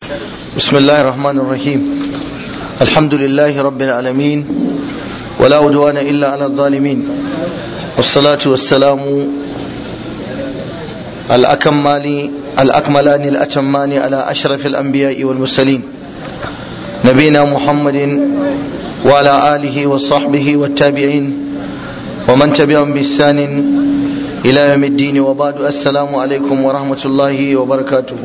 بسم الله الرحمن الرحيم الحمد لله رب العالمين ولا عدوان إلا على الظالمين والصلاة والسلام الأكمال الأكملان الأتمان على أشرف الأنبياء والمرسلين نبينا محمد وعلى آله وصحبه والتابعين ومن تبعهم بإحسان إلى يوم الدين وبعد السلام عليكم ورحمة الله وبركاته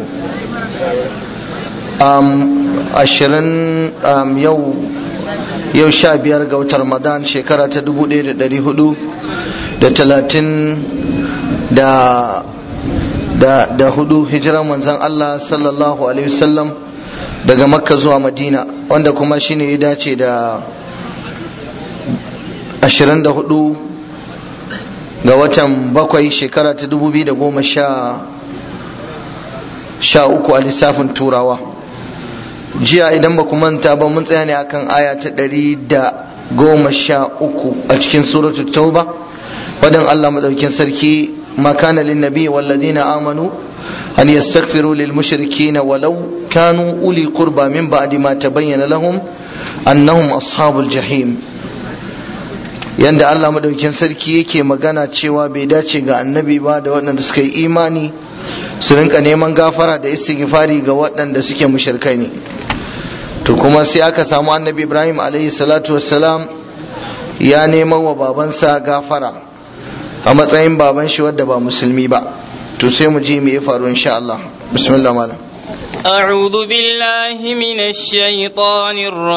ashirin yau yau sha biyar ga watan ramadan shekara ta dubu ɗaya da ɗari hudu da talatin da da hudu hijiran manzan Allah sallallahu alaihi wasallam daga makka zuwa madina wanda kuma shine ya dace da ashirin da hudu ga watan bakwai shekara ta dubu biyu da goma sha sha uku a lissafin turawa jiya idan ba ku manta ba mun tsaya ne akan aya ta ɗari da goma sha uku a cikin suratul tauba wadan Allah madaukin sarki ما كان للنبي والذين آمنوا أن يستغفروا للمشركين ولو كانوا أولي قربى من بعد ما تبين لهم أنهم أصحاب الجحيم yanda Allah madaukin sarki yake magana cewa bai dace ga annabi ba da waɗanda suka yi imani su rinka neman gafara da istighfari ga waɗanda suke mushrikai ne to kuma sai aka samu annabi Ibrahim alaihi salatu wassalam ya neman wa babansa gafara a matsayin baban shi wadda ba musulmi ba to sai mu ji me ya faru insha Allah bismillah malam أعوذ بالله من الشيطان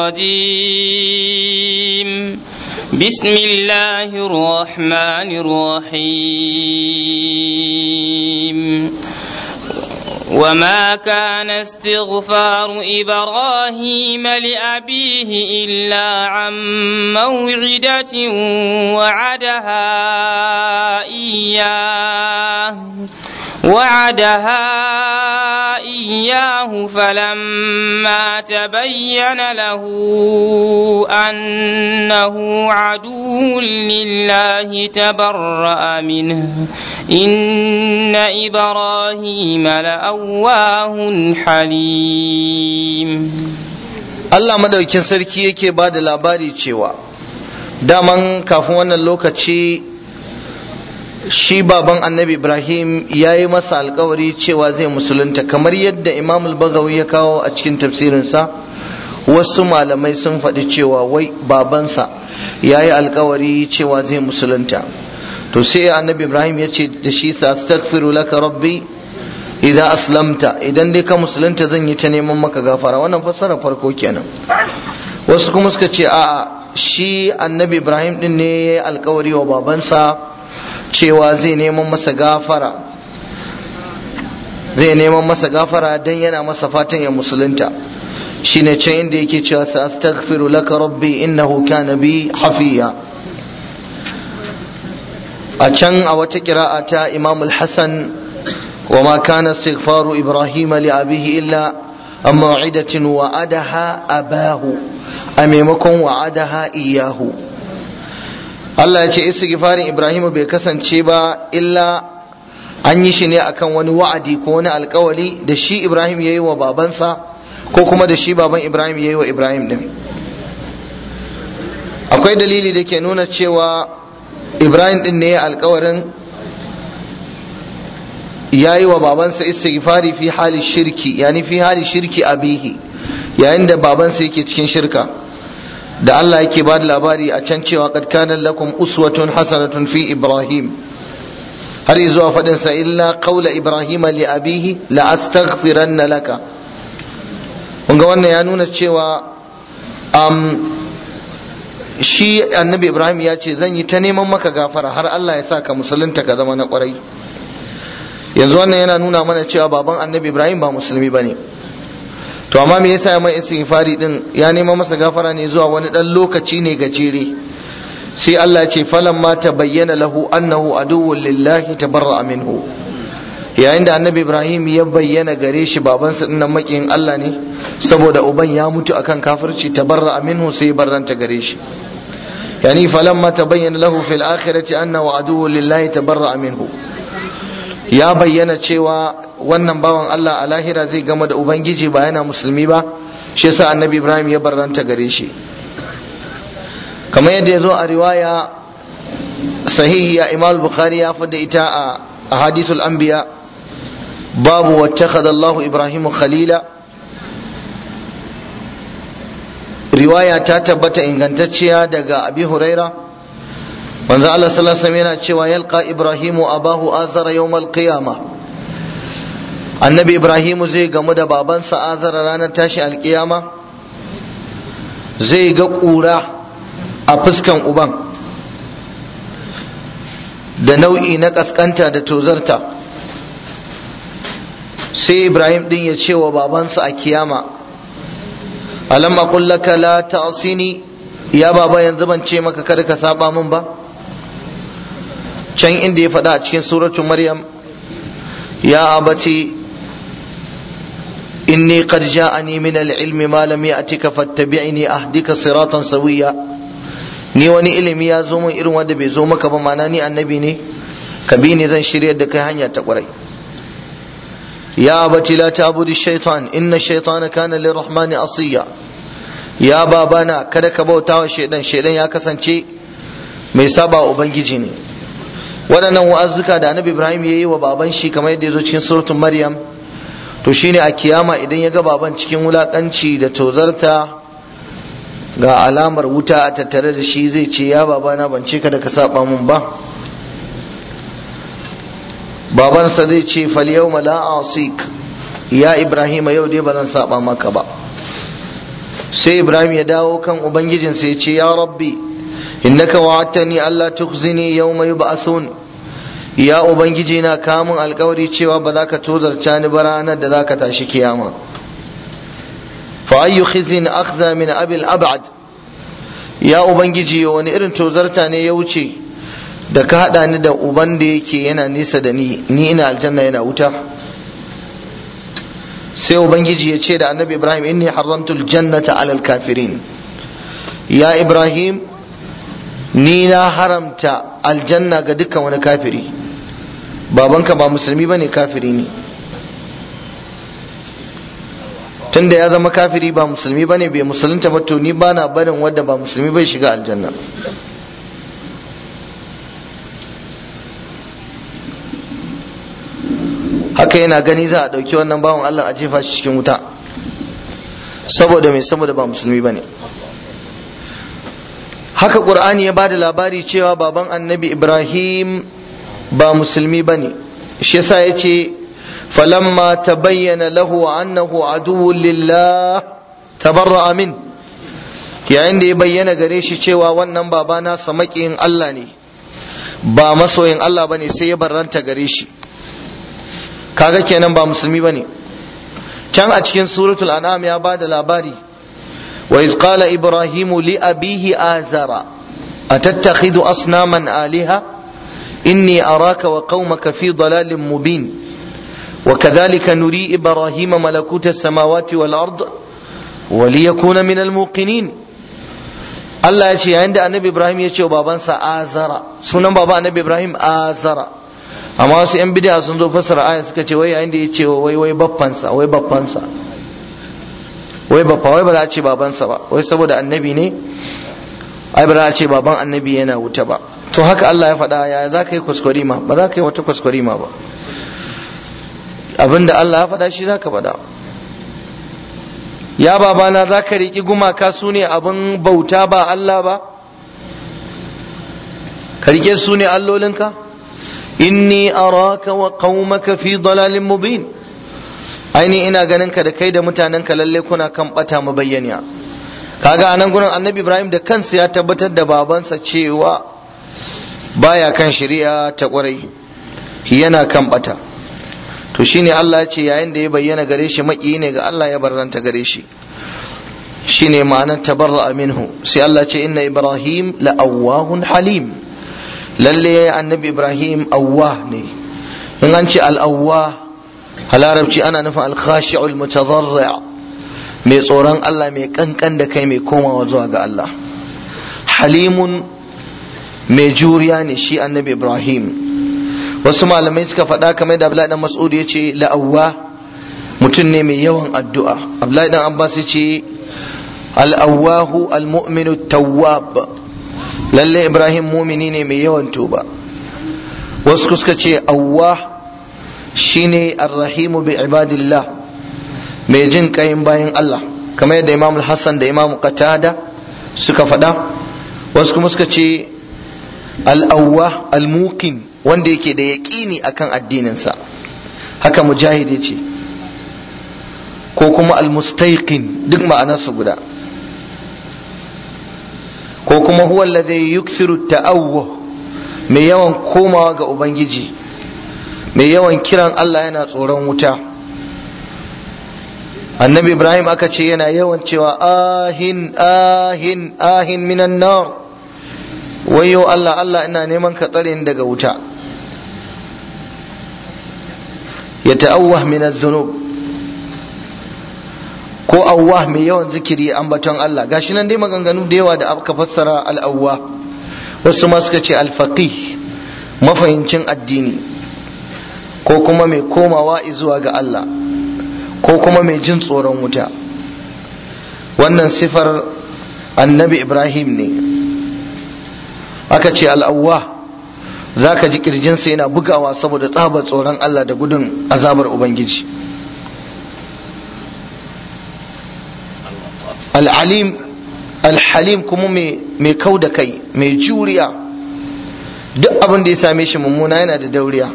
الرجيم بسم الله الرحمن الرحيم وما كان استغفار إبراهيم لأبيه إلا عن موعدة وعدها إياه وعدها إياه فلما تبين له أنه عدو لله تبرأ منه إن إبراهيم لأواه حليم Allah madaukin sarki yake ba da labari cewa daman kafin wannan lokaci shi baban annabi ibrahim ya yi masa alkawari cewa zai musulunta kamar yadda imam al-bagawi ya kawo a cikin tafsirinsa wasu malamai sun faɗi cewa wai babansa ya yi alkawari cewa zai musulunta to sai annabi ibrahim ya ce da shi sa astaghfiru laka rabbi idan aslamta idan dai ka musulunta zan yi ta neman maka gafara wannan fassara farko kenan wasu kuma suka ce a'a shi annabi ibrahim din ne ya yi alkawari wa babansa cewa zai neman masa gafara zai neman masa gafara dan yana masa fatan ya musulunta shine can inda yake cewa sa astaghfiru laka rabbi innahu kana bi hafiya a can a wata kira'a ta imam al-hasan wa ma kana istighfaru ibrahim li abihi illa an maw'idatin wa'adaha abahu a maimakon wa'adaha iyahu Allah ya ce istighfarin Ibrahim bai kasance ba illa an yi shi ne akan wani wa'adi ko wani alkawali da shi Ibrahim ya yi wa babansa ko kuma da shi baban Ibrahim ya yi wa Ibrahim din akwai dalili da ke nuna cewa Ibrahim din ne alkawarin ya yi wa babansa istighfari fi hali shirki yani fi hali shirki abihi yayin da babansa yake cikin shirka da Allah yake ba da labari a can cewa qad kana lakum uswatun hasanatun fi ibrahim har zuwa fadin sa illa qawla ibrahim li abihi la astaghfiranna laka kun ga wannan ya nuna cewa um, shi annabi ibrahim ya ce zan yi ta neman maka gafara har Allah ya sa ka musulunta ka zama na kwarai yanzu wannan yana nuna mana cewa baban annabi ibrahim ba musulmi bane to amma me yasa mai istighfari din ya nema masa gafara ne zuwa wani dan lokaci ne gajere sai Allah ya ce falan ma bayyana lahu annahu aduwwun lillahi tabarra'a minhu yayin da annabi Ibrahim ya bayyana gare shi babansa dinnan makiyin Allah ne saboda uban ya mutu akan kafirci tabarra'a minhu sai barranta gare shi yani falan ma bayyana lahu fil akhirati annahu aduwwun lillahi tabarra'a minhu ya bayyana cewa wannan bawan Allah a lahira zai gama da ubangiji ba yana musulmi ba shi yasa annabi ibrahim ya barranta gare shi kamar yadda ya zo a riwaya sahihiya imam bukhari ya fada ita a hadithul anbiya babu wattakhadha Allahu ibrahim khalila riwaya ta tabbata ingantacciya daga abi huraira manzo Allah sallallahu alaihi wasallam yana cewa yalqa ibrahimu abahu azara yawmal qiyama annabi ibrahimu zai gamu da babansa azara ranar tashi alkiyama zai ga ƙura a fuskan uban da nau'i na ƙasƙanta da tozarta sai ibrahim din ya ce wa babansa a kiyama alam aqul laka la ta'sini ya baba yanzu ban ce maka kada ka saba min ba can inda ya faɗa a cikin suratu maryam ya abati inni qad ja'ani min al-ilmi ma lam ya'tika fattabi'ni ahdika siratan sawiya ni wani ilimi ya zo min irin wanda bai zo maka ba mana ni annabi ne ka bi ni zan shiryar da kai hanya ta kwarai ya abati la ta'budu shaytan inna shaytana kana lirrahmani asiya ya babana kada ka bauta wa shaidan shaidan ya kasance mai saba ubangiji ne waɗannan wa'azzuka da annabi ibrahim ya yi wa baban shi kamar yadda ya zo cikin suratun maryam to shine a kiyama idan ya ga baban cikin wulakanci da tozarta ga alamar wuta a tattare da shi zai ce ya babana ban ce kada ka saba mun ba babansa zai ce fal yawma la asik ya ibrahim yau dai ba zan saba maka ba sai ibrahim ya dawo kan ubangijinsa ya ce ya rabbi innaka wa'adtani alla tukhzini yawma yub'athun ya ubangiji na kamun alkawari cewa ba za ka tozarta ni ba ranar da za ka tashi kiyama fa ayyu khizin akhza min abil ab'ad ya ubangiji wani irin tozarta ne ya wuce da ka hada ni da uban da yake yana nisa da ni ni ina aljanna yana wuta sai ubangiji ya ce da annabi ibrahim inni haramtul jannata alal kafirin ya ibrahim ni na haramta aljanna ga dukkan wani kafiri babanka ba musulmi bane kafiri ne tunda ya zama kafiri ba musulmi bane bai musulunta ba to ni bana barin wanda ba musulmi bai shiga aljanna haka yana gani za a ɗauki wannan bawan Allah a jefa shi cikin wuta saboda mai saboda ba musulmi bane haka ƙur'ani ya bada labari cewa baban annabi ibrahim ba musulmi bane shi yasa ya ce falamma tabayyana lahu annahu aduwwun lillah tabarra'a min yayin da ya bayyana gare shi cewa wannan baba nasa maƙiyin Allah ne ba masoyin Allah bane sai ya barranta gare shi kaga kenan ba musulmi bane can a cikin suratul an'am ya bada labari wa iz qala ibrahimu li abihi azara atattakhidhu asnaman aliha inni araka wa qaumaka fi dalalin mubin وكذلك نري إبراهيم ملكوت السماوات والأرض وليكون من الموقنين Allah ya ce yayin da annabi Ibrahim ya ce wa babansa azara sunan baba annabi Ibrahim azara amma wasu yan bid'a sun zo fassara aya suka ce wai yayin da ya ce wai wai baffansa wai baffansa wai baffa wai ba za a ce babansa ba wai saboda annabi ne ai ba za a ce baban annabi yana wuta ba to haka Allah ya faɗa ya za ka yi kwaskwarima ba za ka yi wata kwaskwarima ba abinda Allah ya faɗa shi za ka faɗa ya babana za ka riƙi gumaka su ne abin bauta ba Allah ba ka riƙe su ne allolinka inni araka wa qaumaka fi dalalin mubin aini ina ganin ka da kai da mutanenka lalle kuna kan bata mabayyaniya kaga anan gurin annabi ibrahim da kansa ya tabbatar da babansa cewa baya kan shari'a ta kwarai yana kan bata to shine Allah ya ce yayin da ya bayyana gare shi maki ne ga Allah ya barranta gare shi shine ma'anar tabarra minhu sai Allah ce inna ibrahim la awwahun halim lalle annabi ibrahim awwah ne in an ce al-awwah a larabci ana nufin al-khashi'ul mutazarri' mai tsoron Allah mai kankan da kai mai komawa zuwa ga Allah halimun mai juriya ne shi annabi ibrahim wasu malamai suka faɗa kamar da Abdullahi dan Mas'ud ya ce la'awwa mutum ne mai yawan addu'a Abdullahi dan Abbas ya ce al'awwahu al-mu'minu tawwab lalle Ibrahim mumini ne mai yawan tuba wasu suka ce awwa shine arrahimu bi ibadillah mai jin kayin bayan Allah kamar yadda Imam Hassan da Imam Qatada suka faɗa wasu kuma suka ce al-awwa al-muqin wanda yake da yaƙini akan addininsa haka mujahid ya ce ko kuma al-mustaiqin duk ma'anarsu guda ko kuma huwa alladhi yukthiru ta'awwuh mai yawan komawa ga ubangiji mai yawan kiran Allah yana tsoron wuta annabi ibrahim aka ce yana yawan cewa ahin ahin ahin minan nar wayo Allah Allah ina neman ka tsare ni daga wuta ya ta'awwah min az-zunub ko awwah mai yawan zikiri ambaton Allah gashi nan dai maganganu da yawa da aka fassara al-awwah wasu ma suka ce al-faqih mafahincin addini ko kuma mai komawa zuwa ga Allah ko kuma mai jin tsoron wuta wannan sifar annabi Ibrahim ne aka ce al-awwah za ka ji kirjinsa yana bugawa saboda tsabar tsoron Allah da gudun azabar Ubangiji. Al'alim alhalim kuma mai kau da kai mai juriya duk abin da ya same shi mummuna yana da dauriya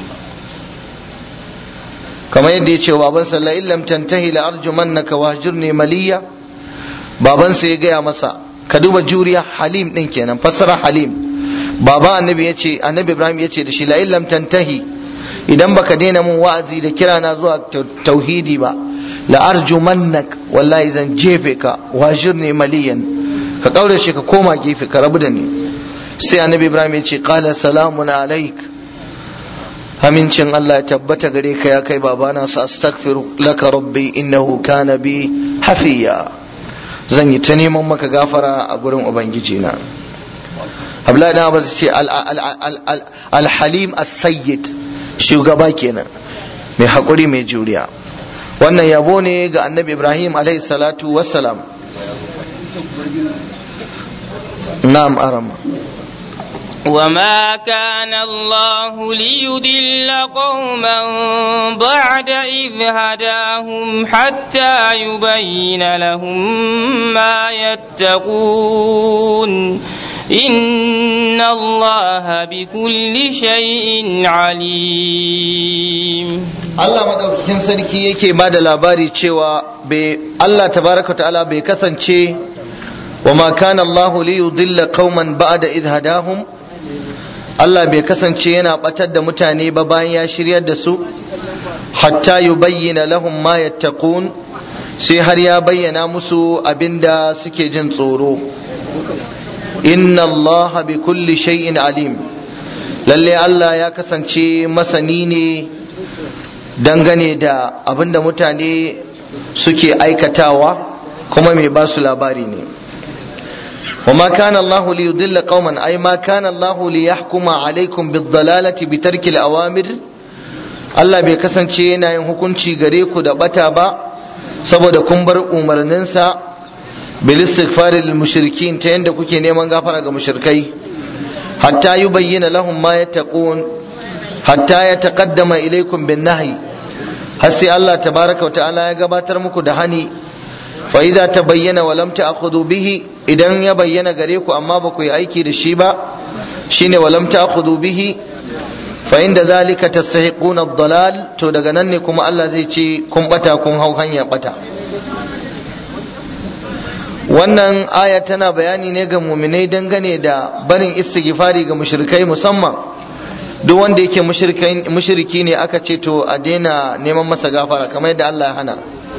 kamar yadda ya ce wa babansa la illam tantahi la arjumannaka wahjurni maliya babansa ya gaya masa ka duba juriya halim din kenan fassara halim baba annabi ya ce annabi ibrahim ya ce da shi la illam tantahi idan baka daina mun wa'azi da kira na zuwa tauhidi ba la arjumannak wallahi zan jefe ka wajirni maliyan ka kaurace ka koma gefe ka rabu da ni sai annabi ibrahim ya ce qala salamun alaik amincin Allah ya tabbata gare ka ya kai babana sa astaghfiru laka rabbi innahu kana bi hafiya zan yi ta neman maka gafara a gurin ubangiji na Abdullahi dan Abbas ce al-halim as-sayyid shugaba kenan mai hakuri mai juriya wannan yabo ne ga annabi Ibrahim alaihi salatu wassalam na'am arama وما كان الله ليضل قوما بعد إذ هداهم حتى يبين لهم ما يتقون إن الله بكل شيء عليم Allah madaukakin sarki yake ba da labari cewa Allah tabaraka ta'ala bai kasance wa ma kana Allah li yudilla qauman ba'da idh hadahum Allah bai kasance yana batar da mutane ba bayan ya shiryar da su hatta yubayyana lahum ma yattaqun sai har ya bayyana musu abinda suke jin tsoro inna Allah bi kulli shay'in alim lalle Allah ya kasance masani ne dangane da abinda mutane suke aikatawa kuma mai ba su labari ne وما كان الله ليضل قوما أي ما كان الله ليحكم عليكم بالضلالة بترك الأوامر Allah bai kasance yana yin hukunci gare ku da bata ba saboda kun bar umarninsa bil istighfari lil mushrikin ta yanda kuke neman gafara ga mushrikai hatta yubayyana lahum ma yattaqun hatta yataqaddama ilaykum bin nahyi har sai Allah tabaraka wa ta'ala ya gabatar muku da hani fa idza tabayyana wa lam ta'khudhu bihi idan ya bayyana gare ku amma ba ku yi aiki da shi ba shine wa lam ta'khudhu bihi fa inda zalika tastahiquna ad-dalal to daga nan ne kuma Allah zai ce kun bata kun hau hanya bata wannan aya tana bayani ne ga muminai dangane da barin istighfari ga mushrikai musamman duk wanda yake mushriki ne aka ce to a daina neman masa gafara kamar yadda Allah ya hana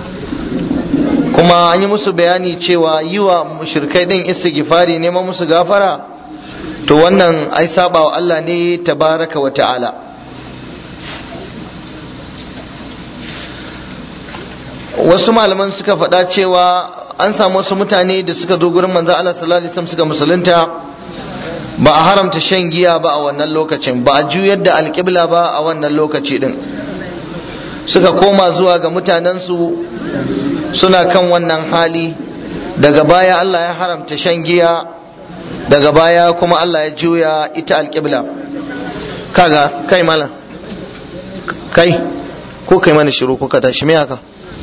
kuma an yi musu bayani cewa yi wa mushrikai din istighfari neman musu gafara to wannan ai saba wa Allah ne tabaraka wa ta'ala wasu malaman suka faɗa cewa an samu wasu mutane da suka zo gurin manzo Allah sallallahu alaihi wasallam suka musulunta ba a haramta shan giya ba a wannan lokacin ba a juyar da alƙibla ba a wannan lokaci din suka koma zuwa ga mutanensu suna kan wannan hali daga baya Allah ya haramta shan giya daga baya kuma Allah ya juya ita alƙibla kaga kai malam kai ko kai mana shiru ko ka tashi me haka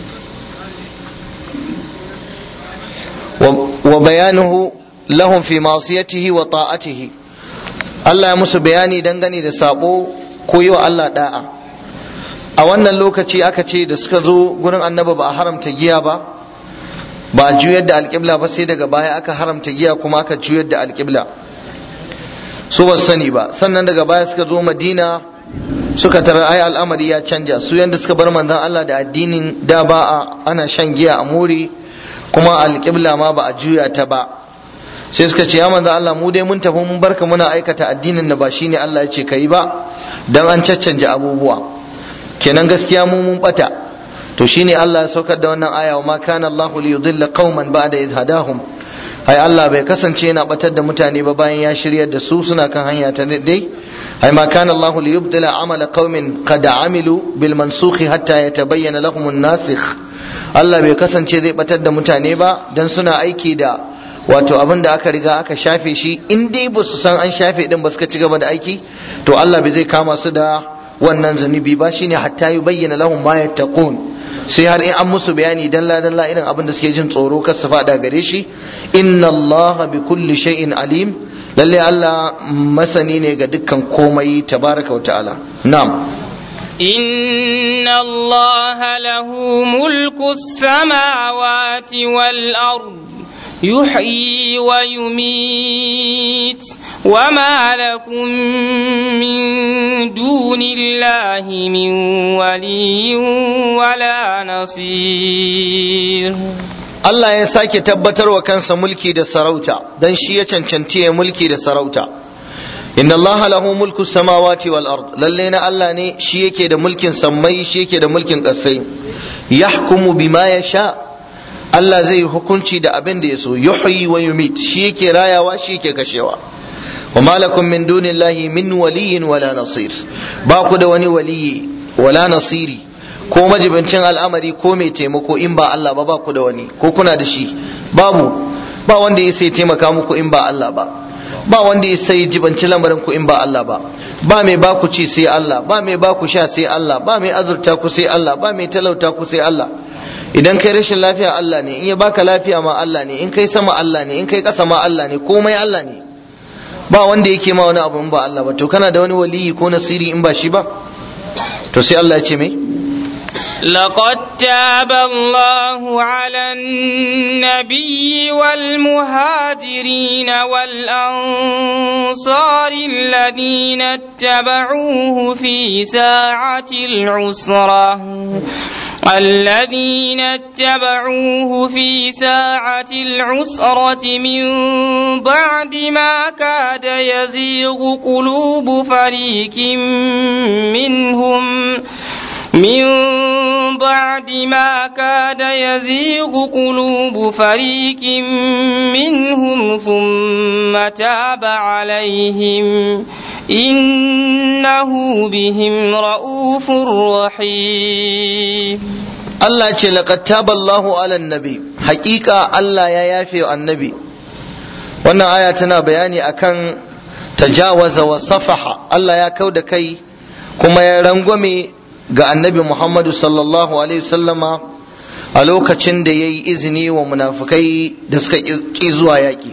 wa bayanuhu lahum fi ma'siyatihi wa ta'atihi Allah ya musu bayani dangane da sabo ko yi wa Allah da'a a wannan lokaci aka ce da suka zo gurin annabi ba a haramta giya ba ba a juyar da alƙibla ba sai daga baya aka haramta giya kuma aka juyar da alƙibla su ba sani ba sannan daga baya suka zo madina suka tara ai al'amari ya canja su yanda suka bar manzon Allah da addinin da ba a ana shan giya a muri kuma alƙibla ma ba a juya ta ba sai suka ce ya manzon Allah mu dai mun tafi mun barka muna aikata addinin da ba shine Allah ya ce kai ba dan an caccanja abubuwa kenan gaskiya mu mun bata to shine Allah ya saukar da wannan aya wa ma kana Allah li yudilla qauman ba'da idh hadahum ai Allah bai kasance yana batar da mutane ba bayan ya shiryar da su suna kan hanya ta dai ai ma kana Allah li yubdila amala qaumin qad amilu bil mansukh hatta yatabayyana lahum an-nasikh Allah bai kasance zai batar da mutane ba dan suna aiki da wato abin da aka riga aka shafe shi in dai ba su san an shafe din ba suka ci gaba da aiki to Allah bai zai kama su da wannan zunubi ba shine hatta yubayyana lahum ma yattaqun sai har in an musu bayani dalla dalla irin abin da suke jin tsoro kar su fada gare shi inna allaha bi kulli shay'in alim lalle Allah masani ne ga dukkan komai tabaraka wa ta'ala na'am إن الله له ملك السماوات والأرض يحيي ويميت وما لكم من دون الله من ولي ولا نصير Allah ya sake tabbatar wa kansa mulki da sarauta dan shi ya cancanci ya mulki da sarauta inna Allah lahu mulku samawati wal ard lalle na Allah ne shi yake da mulkin sammai shi yake da mulkin ƙasai yahkumu bima yasha Allah zai yi hukunci da abin da ya so yuhyi wa yumit shi yake rayawa shi yake kashewa wa malakum min dunillahi min waliyin wala nasir ba ku da wani waliyi wala nasiri ko majibincin al'amari ko mai taimako in ba Allah ba ba ku da wani ko kuna da shi babu ba wanda ya sai taimaka muku in ba Allah ba ba wanda ya sai jibanci lamarin ku in ba Allah ba ba mai ba ku ci sai Allah ba mai ba ku sha sai Allah ba mai azurta ku sai Allah ba mai talauta ku sai Allah idan kai rashin lafiya Allah ne in ya baka lafiya ma Allah ne in kai sama Allah ne in kai ƙasa ma Allah ne komai Allah ne ba wanda yake ma wani abu in ba Allah ba to kana da wani waliyi ko nasiri in ba shi ba to sai Allah ya ce mai لقد تاب الله على النبي والمهاجرين والأنصار الذين اتبعوه في ساعة العسرة الذين اتبعوه في ساعة العسرة من بعد ما كاد يزيغ قلوب فريق منهم من بعد ما كاد يزيغ قلوب فريق منهم ثم تاب عليهم إنه بهم رؤوف رحيم Allah ce laqad taba Allahu ala nabi haƙiƙa Allah ya yafe wa annabi wannan aya tana bayani akan tajawaza wa safaha Allah ya kau da kai kuma ya rangwame ga annabi Muhammadu sallallahu alaihi wasallama a lokacin da ya yi izini wa munafukai da suka ƙi zuwa yaƙi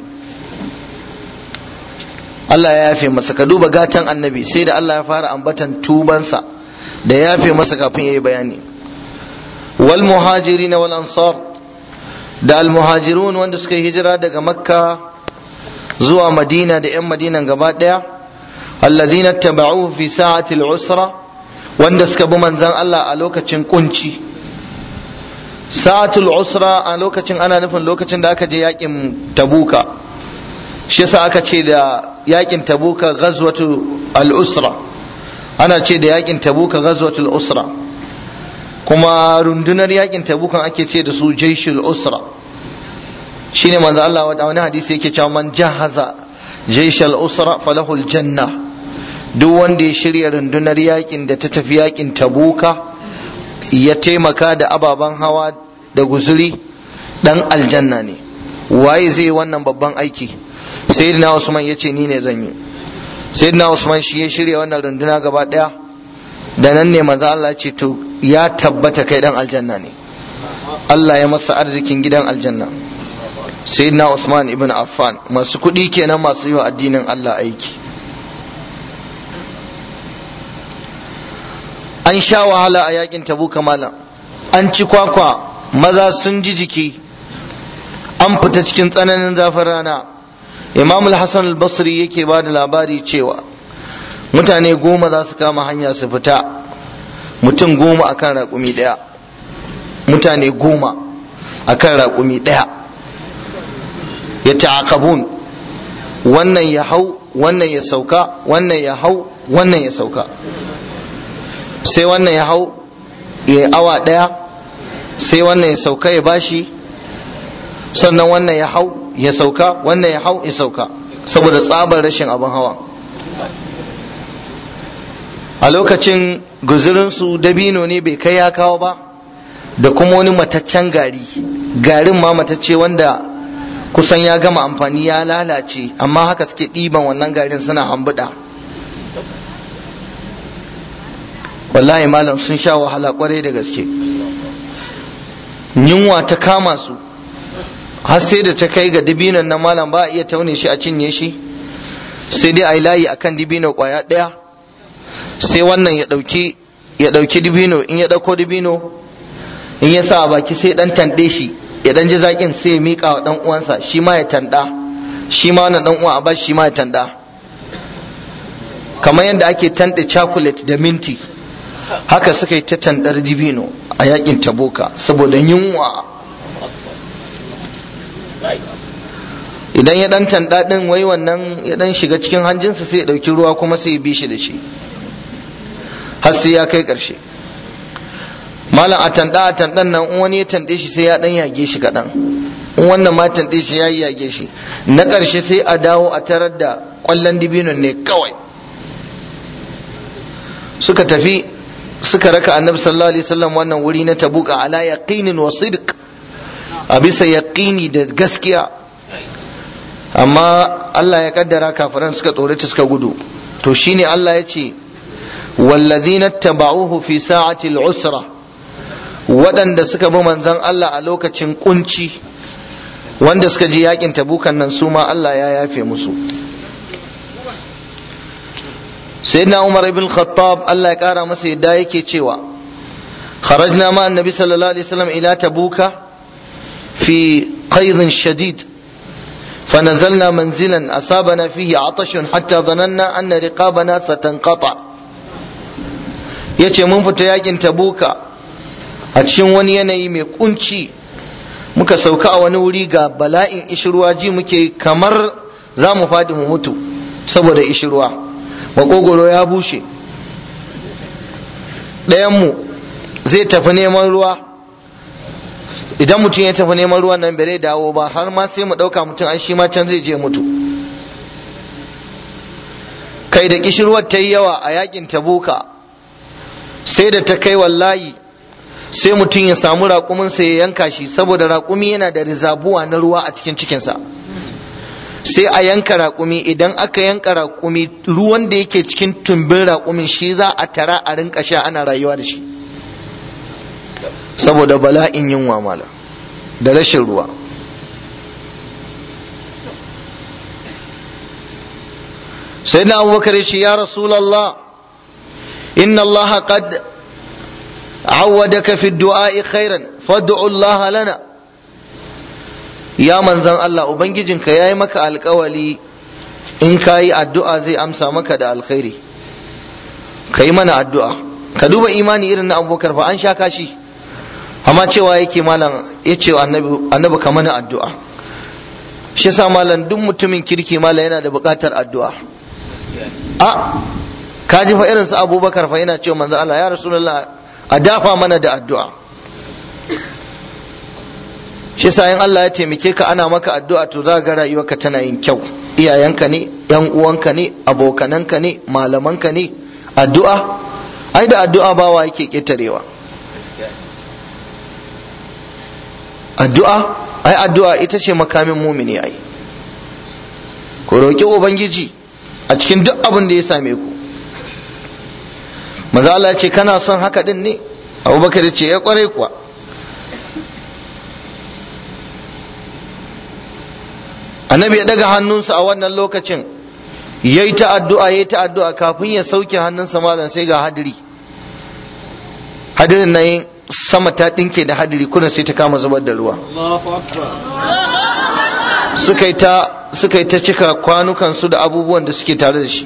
Allah ya yafe masa ka duba gatan annabi sai da Allah ya fara ambatan tubansa da ya yafe masa kafin ya yi bayani wal muhajirin wal ansar da al muhajirun wanda suka yi hijira daga makka zuwa madina da 'yan madinan gaba ɗaya allazina taba'uhu fi sa'ati al-usra wanda suka bi manzan Allah a lokacin kunci sa'atul usra a lokacin ana nufin lokacin da aka je yakin tabuka shi yasa aka ce da yakin tabuka ghazwatu al-usra ana ce da yakin tabuka ghazwatul usra kuma rundunar yakin tabukan ake ce da su jaishul usra shine manzo Allah wa wani hadisi yake cewa man jahaza jaishal usra falahu aljanna duk wanda ya shirya rundunar yakin da ta tafi yakin tabuka ya taimaka da ababen hawa da guzuri dan aljanna ne waye zai wannan babban aiki sayyidina usman ya ce ni ne zan yi sayyidina usman shi ya shirya wannan runduna gaba daya da nan ne manzo Allah ce to ya tabbata kai dan aljanna ne Allah ya masa arzikin gidan aljanna sayyidina usman ibn affan masu kuɗi kenan masu yi wa addinin Allah aiki an sha wahala a yakin tabuka malam an ci kwakwa maza sun ji jiki an fita cikin tsananin zafin rana imam al-hassan al-basri yake ba da labari cewa mutane goma za su kama hanya su fita mutum goma akan raƙumi ɗaya mutane goma akan raƙumi ɗaya ya ta'aqabun wannan ya hau wannan ya sauka wannan ya hau wannan ya sauka sai wannan ya hau ya awa ɗaya sai wannan ya sauka ya bashi sannan wannan ya hau ya sauka wannan ya hau ya sauka saboda tsabar rashin abin hawa a lokacin guzurinsu dabino ne bai kai ya kawo ba da kuma wani mataccen gari garin ma matacce wanda kusan ya gama amfani ya lalace amma haka suke ɗiban wannan garin suna hambuɗa wallahi malam sun sha wahala kwarai da gaske yunwa ta kama su har sai da ta kai ga dibinon na malam ba a iya taune shi a cinye shi sai dai a yi layi akan dibino kwaya ɗaya sai wannan ya ɗauki ya ɗauki dibino in ya ɗauko dibino in ya sa a baki sai ɗan tanɗe shi ya ɗan ji zaƙin sai ya miƙa wa ɗan uwansa shi ma ya tanɗa shi ma wannan ɗan uwa a ba shi ma ya tanɗa kamar yadda ake tanɗe chocolate da minti haka suka yi ta tanɗar dibino a yakin taboka saboda yunwa idan ya dan tanda din wai wannan ya dan shiga cikin hanjinsa sai ya dauki ruwa kuma sai ya bi shi da shi har sai ya kai karshe malam a tanda a tandan nan in wani ya tande shi sai ya dan yage shi kadan in wannan ma tande shi ya yage shi na karshe sai a dawo a tarar da kwallon dibinon ne kawai suka tafi suka raka annabi sallallahu alaihi wasallam wannan wuri na tabuka ala yaqinin wa sidq a bisa yaqini da gaskiya amma Allah ya kaddara kafiran suka tsorata suka gudu to shine Allah ya ce wallazina taba'uhu fi sa'ati al-usra waɗanda suka bi manzon Allah a lokacin kunci wanda suka ji yakin tabukan nan su ma Allah ya yafe musu sayyidina Umar ibn Khattab Allah ya kara masa yadda yake cewa خرجنا مع النبي صلى الله عليه وسلم إلى تبوك في قيظ شديد فنزلنا منزلا أصابنا فيه عطش حتى ظننا أن رقابنا ستنقطع yace mun fita yakin tabuka a cikin wani yanayi mai kunci muka sauka a wani wuri ga bala'in ishirwa ji muke kamar za mu faɗi mu mutu saboda ishirwa makogoro ya bushe ɗayanmu zai tafi neman ruwa idan mutum ya tafi neman ruwan nan bai dawo ba har ma sai mu ɗauka mutum an shi ma can zai je mutu kai da kishirwar ta yi yawa a yakin tabuka sai da ta kai wallahi sai mutum ya samu raƙuminsa ya yanka shi saboda raƙumi yana da rizabuwa na ruwa a cikin cikinsa sai a yanka raƙumi idan aka yanka raƙumi ruwan da yake cikin tumbin raƙumin shi za a tara a rinka sha ana rayuwa da shi saboda bala'in yunwa mala da rashin ruwa sai na abubakar shi ya rasulallah inna allaha qad عودك في الدعاء خيرا فادعوا الله لنا يا منزل الله ubangijinka yayi maka alkawali in kayi addu'a zai amsa maka da alkhairi kai mana addu'a ka duba imani irin na abubakar fa an sha kashi amma cewa yake malam ya ce annabi annabi ka mana addu'a shi yasa malam duk mutumin kirki malam yana da buƙatar addu'a a ka ji fa irin su abubakar fa yana cewa manzo Allah ya rasulullah a dafa mana da addu'a shi yasa in Allah ya taimake ka ana maka addu'a to za ga rayuwarka tana yin kyau iyayenka ne yan uwanka ne abokananka ne malamanka ne addu'a ai da addu'a bawa yake ƙetarewa addu'a ai addu'a ita ce makamin mumini ai ku roƙi ubangiji a cikin duk abin da ya same ku maza Allah ce kana son haka din ne abubakar ce ya kware kuwa annabi ya daga hannunsa a wannan lokacin ya yi ta addu'a ya yi ta addu'a kafin ya sauke hannunsa malam sai ga hadiri hadirin nan sama ta ɗinke da hadiri kuna sai ta kama zubar da ruwa suka yi ta suka yi ta cika kwanukansu da abubuwan da suke tare da shi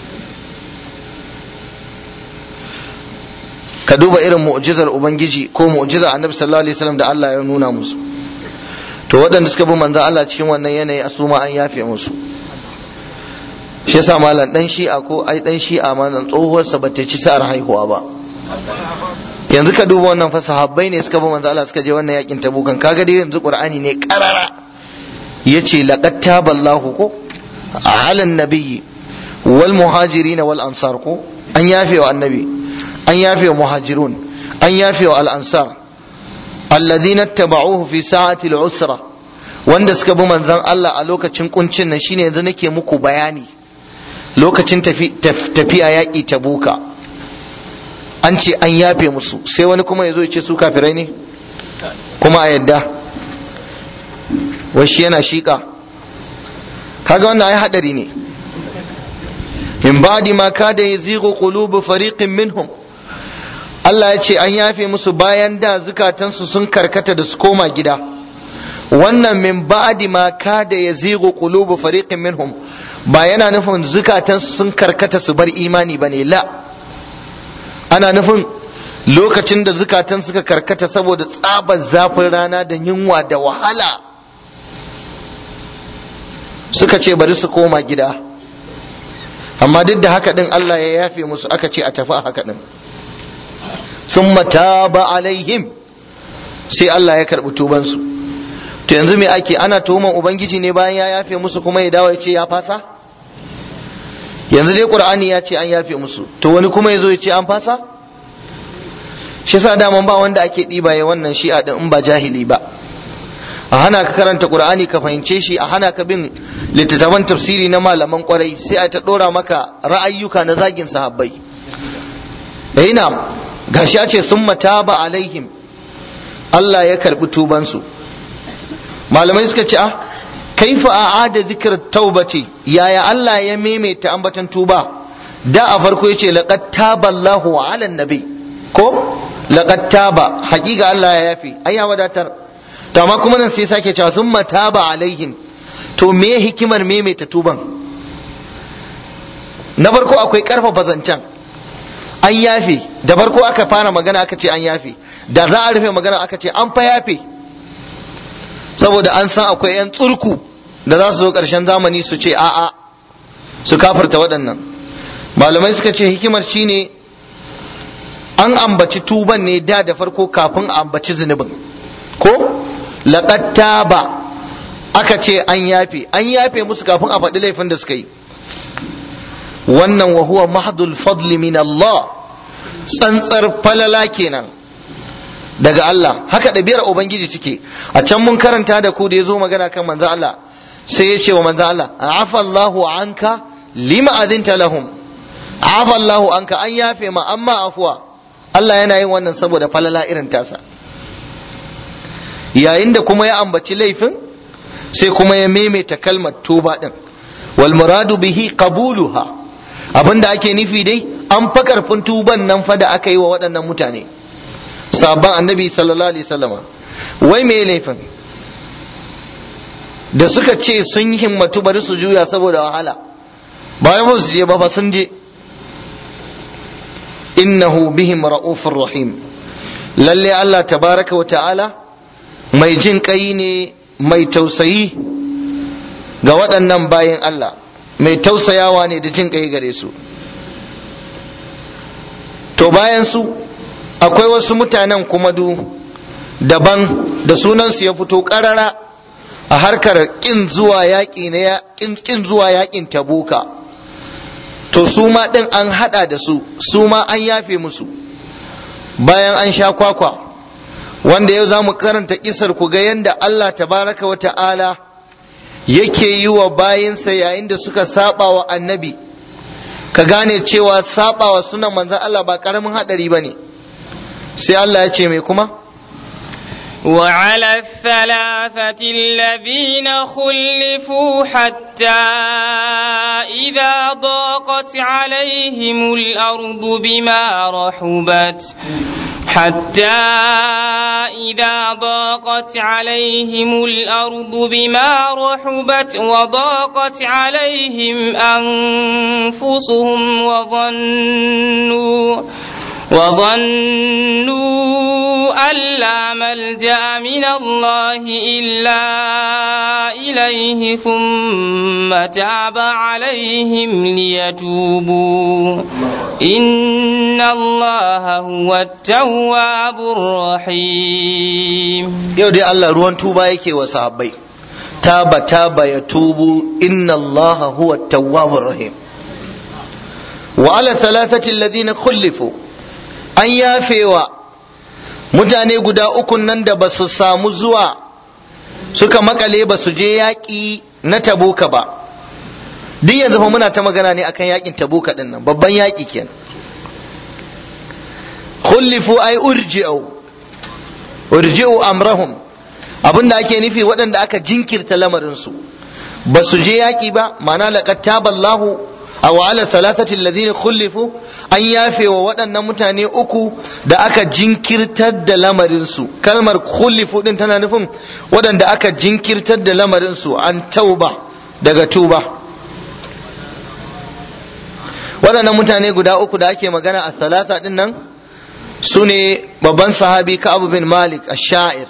ka duba irin mu'jizar ubangiji ko mu'jizar annabi sallallahu alaihi wasallam da Allah ya nuna musu to waɗanda suka bi manzon Allah cikin wannan yanayi a suma an yafe musu shi yasa malam dan shi'a ko ai dan shi'a ma nan tsohuwar sa bata ci sa'ar haihuwa ba yanzu ka duba wannan fa sahabbai ne suka bi manzon Allah suka je wannan yakin tabukan kaga dai yanzu qur'ani ne karara yace laqad taballahu ko ala nabiyyi wal muhajirin wal ansar ko an yafe wa annabi an yafe wa muhajirun an yafe wa al-ansar alladhina tabauhu fi sa'ati al-usra wanda suka bi manzon Allah a lokacin kuncin nan shine yanzu nake muku bayani lokacin tafiya yaƙi tabuka an ce an yafe musu sai wani kuma ya zo ya ce su kafirai ne kuma a yadda washi yana shiƙa kaga wannan ai hadari ne min ba'di ma kada yazighu qulubu fariqin minhum Allah ya ce an yafe musu bayan da zukatansu sun karkata da su koma gida wannan min ba'di ma kada yazighu qulubu fariqin minhum ba yana nufin zukatansu sun karkata su bar imani bane la ana nufin lokacin da zukatan suka karkata saboda tsabar zafin rana da yunwa da wahala suka ce bari su koma gida amma duk da haka din Allah ya yafe musu aka ce a tafi a haka din thumma taba alaihim sai Allah ya karbi tubansu to yanzu me ake ana tuhuman ubangiji ne bayan ya yafe musu kuma ya dawo ya ce ya fasa yanzu dai qur'ani ya ce an yafe musu to wani kuma ya zo ya ce an fasa shi yasa daman ba wanda ake ɗiba ya wannan shi'a din in ba jahili ba a hana ka karanta qur'ani ka fahimce shi a hana ka bin littattafan tafsiri na malaman kwarai sai a ta ɗora maka ra'ayyuka na zagin sahabbai ina gashi ya ce sun mataba alaihim Allah ya karbi tubansu malamai suka ce ah kaifa a'ada zikr taubati yaya Allah ya maimaita ambatan tuba da a farko yace laqad taballahu ala nabi ko laqad taba haƙiƙa Allah ya yafi ai ya wadatar to amma kuma nan sai sake cewa summa taba alaihim to me hikimar maimaita tuban na farko akwai karfafa zancen an yafe da farko aka fara magana aka ce an yafe da za a rufe magana aka ce an fa yafe saboda an san akwai 'yan tsurku da za su zo ƙarshen zamani su ce a'a su kafarta waɗannan malamai suka ce hikimar shine an ambaci tuban ne da da farko kafin a ambaci zunubin ko laqad taba aka ce an yafe an yafe musu kafin a faɗi laifin da suka yi wannan wa huwa mahdul fadli min Allah tsantsar falala kenan daga Allah haka ɗabi'ar ubangiji cike a can mun karanta da ku da ya zo magana kan manzo Allah sai ya ce wa manzo Allah afa Allahu anka lima azinta lahum afa Allahu anka an yafe ma amma afuwa Allah yana yin wannan saboda falala irin tasa yayin da kuma ya ambaci laifin sai kuma ya maimaita kalmar tuba din wal muradu bihi qabuluha abinda ake nufi dai an fa karfin tuban nan fa da aka yi wa waɗannan mutane sabon annabi sallallahu alaihi wasallama wai me laifin da suka ce sun himmatu bari su juya saboda wahala bayan ba su je ba fa sun je innahu bihim ra'ufur rahim lalle Allah tabaraka wa ta'ala mai jin kai ne mai tausayi ga waɗannan bayan Allah mai tausayawa ne da jin kai gare su to bayan su akwai wasu mutanen kuma du daban da sunansu ya fito ƙarara a harkar kin zuwa yaƙi na kin zuwa yaƙin tabuka to su ma ɗin an haɗa da su su ma an yafe musu bayan an sha kwakwa wanda yau za mu karanta kisar ku ga yadda Allah tabaraka wa ta'ala yake yi wa bayinsa yayin da suka saba wa annabi ka gane cewa saba wa sunan manzan Allah ba karamin haɗari ba ne sai Allah ya ce mai kuma وعلى الثلاثة الذين خلفوا حتى إذا ضاقت عليهم الأرض بما رحبت حتى إذا ضاقت عليهم الأرض بما رحبت وضاقت عليهم أنفسهم وظنوا وظنوا أن لا ملجأ من الله إلا إليه ثم تاب عليهم ليتوبوا إن الله هو التواب الرحيم yau dai Allah ruwan tuba yake wa sahabbai taba taba ya tubu inna Allah huwa tawwabur rahim wa ala thalathati alladhina khulifu an yafewa mutane guda ukun nan da ba su samu zuwa suka makale ba su je yaƙi na tabuka ba duk yanzu fa muna ta magana ne akan yaƙin tabuka din nan babban yaƙi kenan khulifu ay urji'u urji'u amrahum abinda ake nufi waɗanda aka jinkirta lamarinsu ba su je yaƙi ba ma'ana laqad taballahu aw ala thalathati alladhina khulifu an yafe wa waɗannan mutane uku da aka jinkirtar da lamarinsu kalmar khulifu din tana nufin waɗanda aka jinkirtar da lamarinsu an tauba daga tuba waɗannan mutane guda uku da ake magana a thalatha din nan su ne babban sahabi Ka'ab bin Malik ash-sha'ir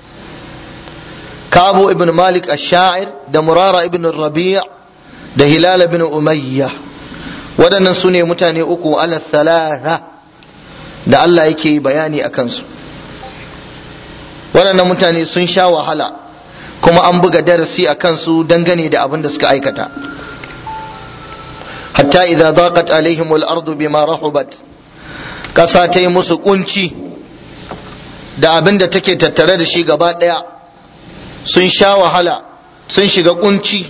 Ka'ab ibn Malik ash-sha'ir da Murara ibn Rabi' da Hilal ibn Umayya waɗannan su ne mutane uku ala thalatha da Allah yake bayani a kansu waɗannan mutane sun sha wahala kuma an buga darasi a kansu dangane da abin da suka aikata hatta idza daqat alaihim al-ardu bima rahubat ƙasa ta yi musu kunci da abin da take tattare da shi gaba ɗaya sun sha wahala sun shiga kunci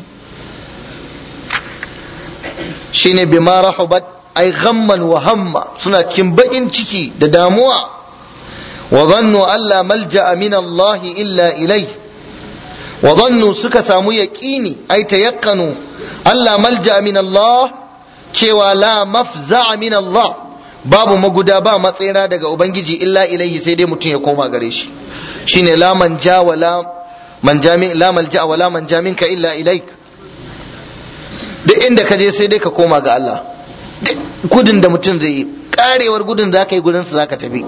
shine bima rahubat ai ghamman wa hamma suna cikin baƙin ciki da damuwa wa zannu alla malja'a min Allah illa ilai wa zannu suka samu yaqini ai tayaqqanu alla malja'a min Allah cewa la mafza'a min Allah babu maguda ba matsera daga ubangiji illa ilaihi sai dai mutum ya koma gare shi shine la manja wa la manjamin la malja wa la manjamin ka illa ilaik duk inda ka je sai dai ka koma ga Allah gudun da mutum zai yi karewar gudun za ka yi gudun za ka tafi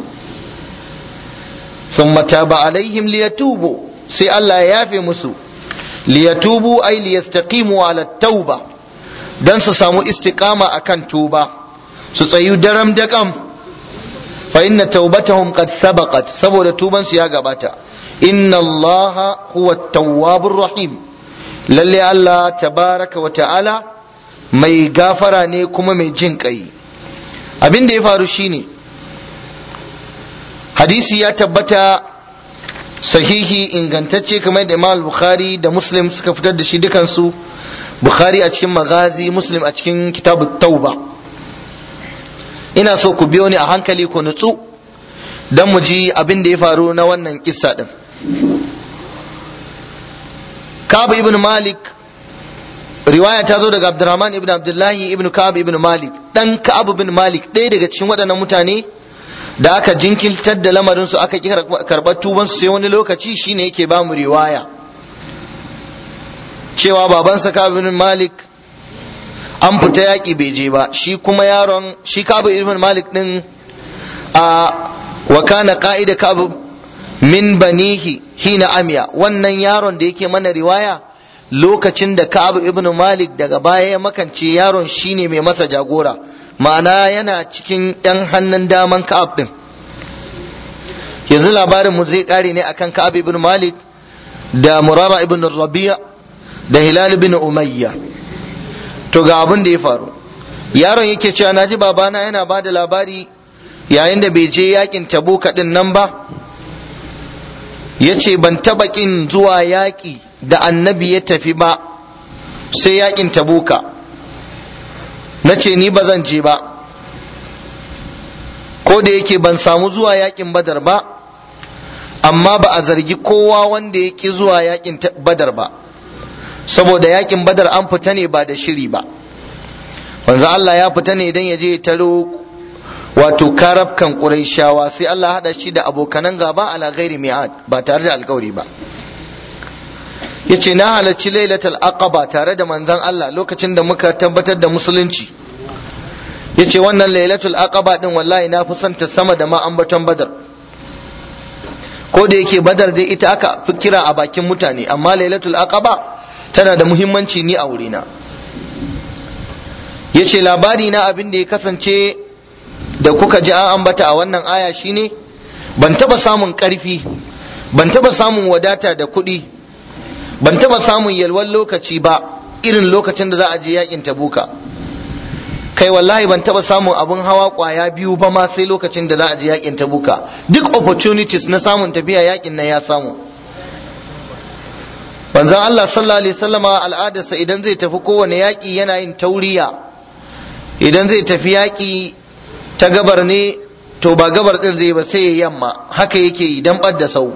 thumma taba alaihim liyatubu sai Allah ya yafe musu liyatubu ay liyastaqimu ala tauba dan su samu istiqama akan tuba su tsayu daram da kam fa inna taubatahum qad sabaqat saboda tuban su ya gabata inna Allah huwa tawwabur rahim lalle Allah tabaraka wa ta'ala mai gafara ne kuma mai jin kai abin da ya faru shine hadisi ya tabbata sahihi ingantacce kamar da Imam Bukhari da Muslim suka fitar da shi dukansu Bukhari a cikin magazi Muslim a cikin kitabut tauba ina so ku biyo ni a hankali ku nutsu don mu ji abin da ya faru na wannan kissa din Ka'ab ibn Malik riwaya ta zo daga Abdurrahman ibn Abdullahi ibn Ka'ab ibn Malik dan Ka'ab ibn Malik ɗaya daga cikin waɗannan mutane da aka jinkirtar da lamarin su aka karɓar tuban su sai wani lokaci shine yake ba mu riwaya cewa babansa Ka'ab ibn Malik an fita yaƙi bai je ba shi kuma yaron shi kabu ibn malik din a wa kana qa'ida kabu min banihi hina amiya wannan yaron da yake mana riwaya lokacin da kabu ibn malik daga baya ya makance yaron shine mai masa jagora ma'ana yana cikin yan hannun daman ka'ab din yanzu labarin mu zai kare ne akan ka'ab ibn malik da murara ibn rabi'a da hilal ibn umayya to ga abin da ya faru yaron yake cewa naji babana yana ba da labari yayin da bai je yakin tabuka din nan ba ya ce ban taba kin zuwa yaƙi da annabi ya tafi ba sai yakin tabuka na ce ni ba zan je ba ko da yake ban samu zuwa yakin badar ba amma ba a zargi kowa wanda ya ki zuwa yakin badar ba saboda yakin badar an fita ne ba da shiri ba wanzu Allah ya fita ne idan ya je taro wato karafkan ƙuraishawa sai Allah haɗa shi da abokanan gaba ala ghairi mi'ad ba tare da alkawari ba yace na halarci lailatul aqaba tare da manzon Allah lokacin da muka tabbatar da musulunci yace wannan lailatul aqaba din wallahi na fi son ta sama da ma ambaton badar ko da yake badar dai ita aka fi kira a bakin mutane amma lailatul aqaba tana da muhimmanci ni a wurina yace labari na abin da ya kasance da kuka ji an ambata a wannan aya shine ban taba samun karfi ban taba samun wadata da kuɗi ban taba samun yalwan lokaci ba irin lokacin da za a je yakin tabuka kai wallahi ban taba samun abin hawa kwaya biyu ba ma sai lokacin da za a je yakin tabuka duk opportunities na samun tafiya yakin nan ya samu banzan Allah sallallahu alaihi wasallama al'adarsa idan zai tafi kowane yaki yana yin tauriya idan zai tafi yaki ta gabar ne to ba gabar din zai ba sai ya yamma haka yake yi dan ɓadda sau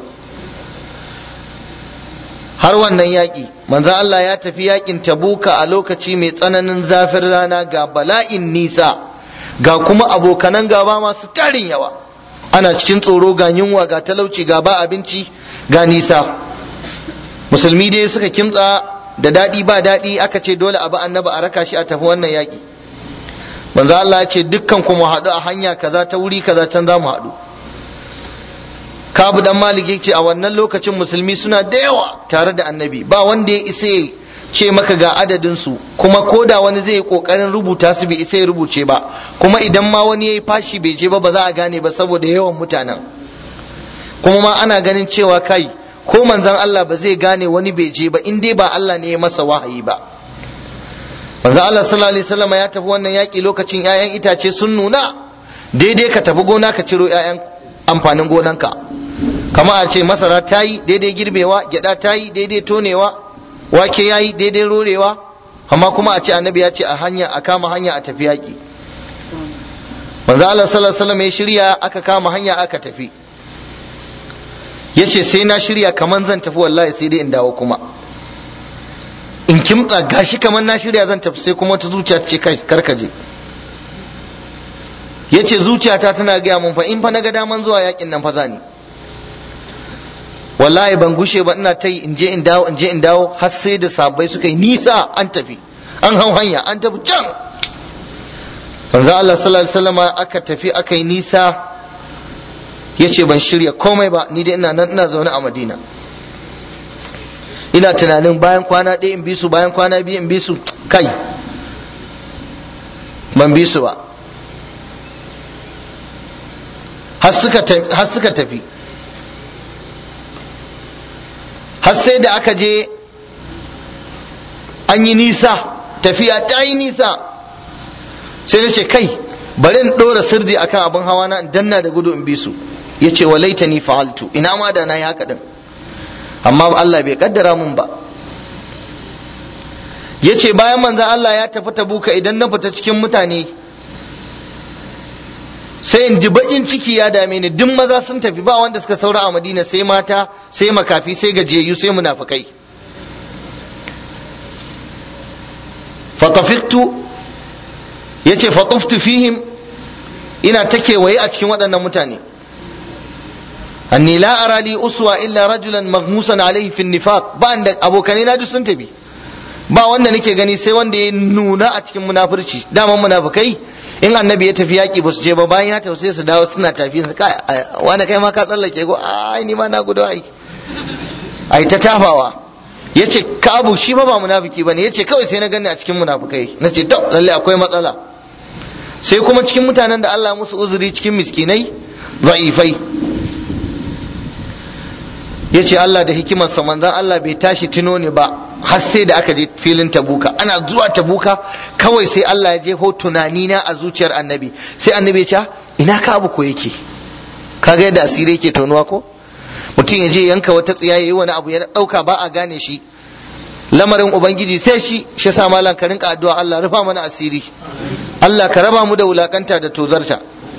har wannan yaƙi manzo Allah ya tafi yaƙin tabuka a lokaci mai tsananin zafin rana ga bala'in nisa ga kuma abokanan gaba masu tarin yawa ana cikin tsoro ga yunwa ga talauci ga ba abinci ga nisa musulmi dai suka kimtsa da daɗi ba daɗi aka ce dole abu annabi a raka shi a tafi wannan yaƙi manzo Allah ya ce dukkan ku mu haɗu a hanya kaza ta wuri kaza can za mu haɗu kabu dan malik ce a wannan lokacin musulmi suna da yawa tare da annabi ba wanda ya isa ya ce maka ga adadin su kuma ko da wani zai yi kokarin rubuta su bai isa ya rubuce ba kuma idan ma wani ya yi fashi bai je ba ba za a gane ba saboda yawan mutanen kuma ma ana ganin cewa kai ko manzon Allah ba zai gane wani bai je ba in dai ba Allah ne ya masa wahayi ba manzon Allah sallallahu alaihi wasallam ya tafi wannan yaki lokacin 'ya'yan itace sun nuna daidai ka tafi gona ka ciro 'ya'yan amfanin gonanka kama a ce masara ta yi daidai girbewa gyada ta yi daidai tonewa wake ya yi daidai rorewa amma kuma a ce annabi ya ce a hanya a kama hanya a tafi yaƙi manzo Allah sallallahu alaihi wasallam ya shirya aka kama hanya aka tafi yace sai na shirya kaman zan tafi wallahi sai dai in dawo kuma in kimtsa gashi kaman na shirya zan tafi sai kuma wata zuciya ta ce kai karkaje yace zuciyata tana gaya mun fa in fa naga daman zuwa yakin nan fa zani wallahi ban gushe ba ina ta yi in je in dawo in je in dawo har sai da sabai suka yi nisa an tafi an hau hanya an tafi can manzo Allah sallallahu alaihi wasallam aka tafi aka yi nisa yace ban shirya komai ba ni dai ina nan ina zaune a Madina ina tunanin bayan kwana ɗaya in bi su bayan kwana biyu in bi su kai ban bi su ba har suka tafi har sai da aka je an yi nisa tafiya ta yi nisa sai na ce kai bari in ɗora sirdi akan abin hawa na in danna da gudu in bi su ya ce wa laitani fa'altu ina ma da na yi haka din amma Allah bai kaddara mun ba ya ce bayan manzan Allah ya tafi tabuka idan na fita cikin mutane sai in ji bakin ciki ya dame ni duk maza sun tafi ba wanda suka saura a madina sai mata sai makafi sai gajiyayyu sai munafikai fatafiktu ya ce fatuftu fihim ina ta kewaye a cikin waɗannan mutane anni la ara li uswa illa rajulan maghmusan alaihi fi nifaq ba da abokanai na duk sun tafi ba wanda nake gani sai wanda ya nuna a cikin munafurci daman munafukai in annabi ya tafi yaƙi ba su je ba bayan ya tafi sai su dawo suna tafi su kai wanda kai ma ka tsallake ko ai ni ma na gudu ai ai ta tafawa yace kabu shi ba ba munafiki bane yace kawai sai na gani a cikin munafukai nace to lalle akwai matsala sai kuma cikin mutanen da Allah musu uzuri cikin miskinai za'ifai ya ce Allah da hikimarsa manzan Allah bai tashi tuno ne ba har sai da aka je filin tabuka ana zuwa tabuka kawai sai Allah ya jeho tunani na a zuciyar annabi sai annabi ya ce ina ka abu ko yake kaga yadda asiri yake tonuwa ko mutum ya je yanka wata tsiya yayi wani abu ya dauka ba a gane shi lamarin ubangiji sai shi shi sa malam ka rinka addu'a Allah rufa mana asiri Allah ka raba mu da wulakanta da tozarta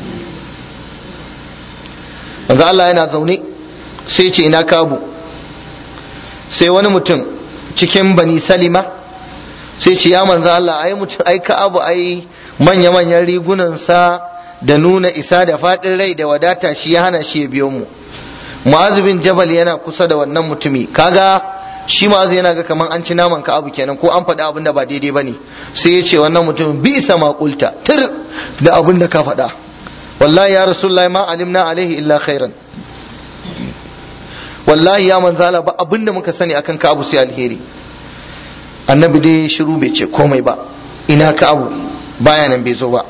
manzo Allah yana zaune sai ce ina kabu sai wani mutum cikin bani salima sai ce ya manzo Allah ai mutum ai kabu ai manya manyan rigunan sa da nuna isa da fadin rai da wadata shi ya hana shi ya biyo mu Mu'az bin Jabal yana kusa da wannan mutumi kaga shi Mu'az yana ga kaman an ci naman ka abu kenan ko an faɗi abin da ba daidai bane sai ya ce wannan mutumin bi isa maƙulta tir da abin da ka faɗa wallahi ya rasulullahi ma alimna alaihi illa khairan wallahi ya manzala ba abin da muka sani akan ka abu sai alheri annabi dai shiru bai ce komai ba ina ka abu baya nan bai zo ba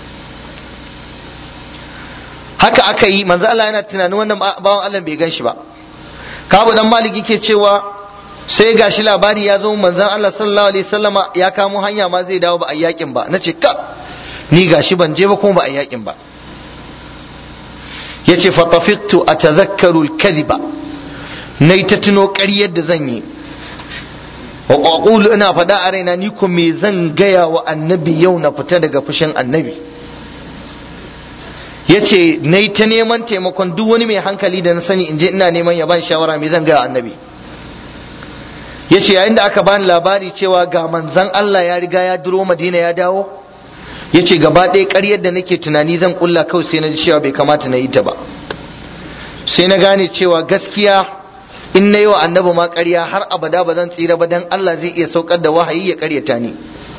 haka aka yi manzo Allah yana tunanin wannan bawan Allah bai gan shi ba kabu dan maliki ke cewa sai gashi labari ya zo manzon Allah sallallahu alaihi wasallama ya kamo hanya ma zai dawo ba a yakin ba nace ka ni gashi ban je ba kuma ba a yakin ba yace fa tafiqtu atadhakkaru al-kadhiba nayi ta tuno ƙaryar da zan yi wa aqulu ina faɗa a raina ni ko me zan gaya wa annabi yau na fita daga fushin annabi yace nayi ta neman taimakon duk wani mai hankali da na sani in je ina neman ya ban shawara me zan gaya annabi yace yayin da aka bani labari cewa ga manzon Allah ya riga ya duro Madina ya dawo yace gaba ɗaya ƙaryar da nake tunani zan kulla kawai sai na ji cewa bai kamata na yi ta ba sai na gane cewa gaskiya in na yi wa annabi ma ƙarya har abada ba zan tsira ba dan Allah zai iya saukar da wahayi ya ƙaryata ni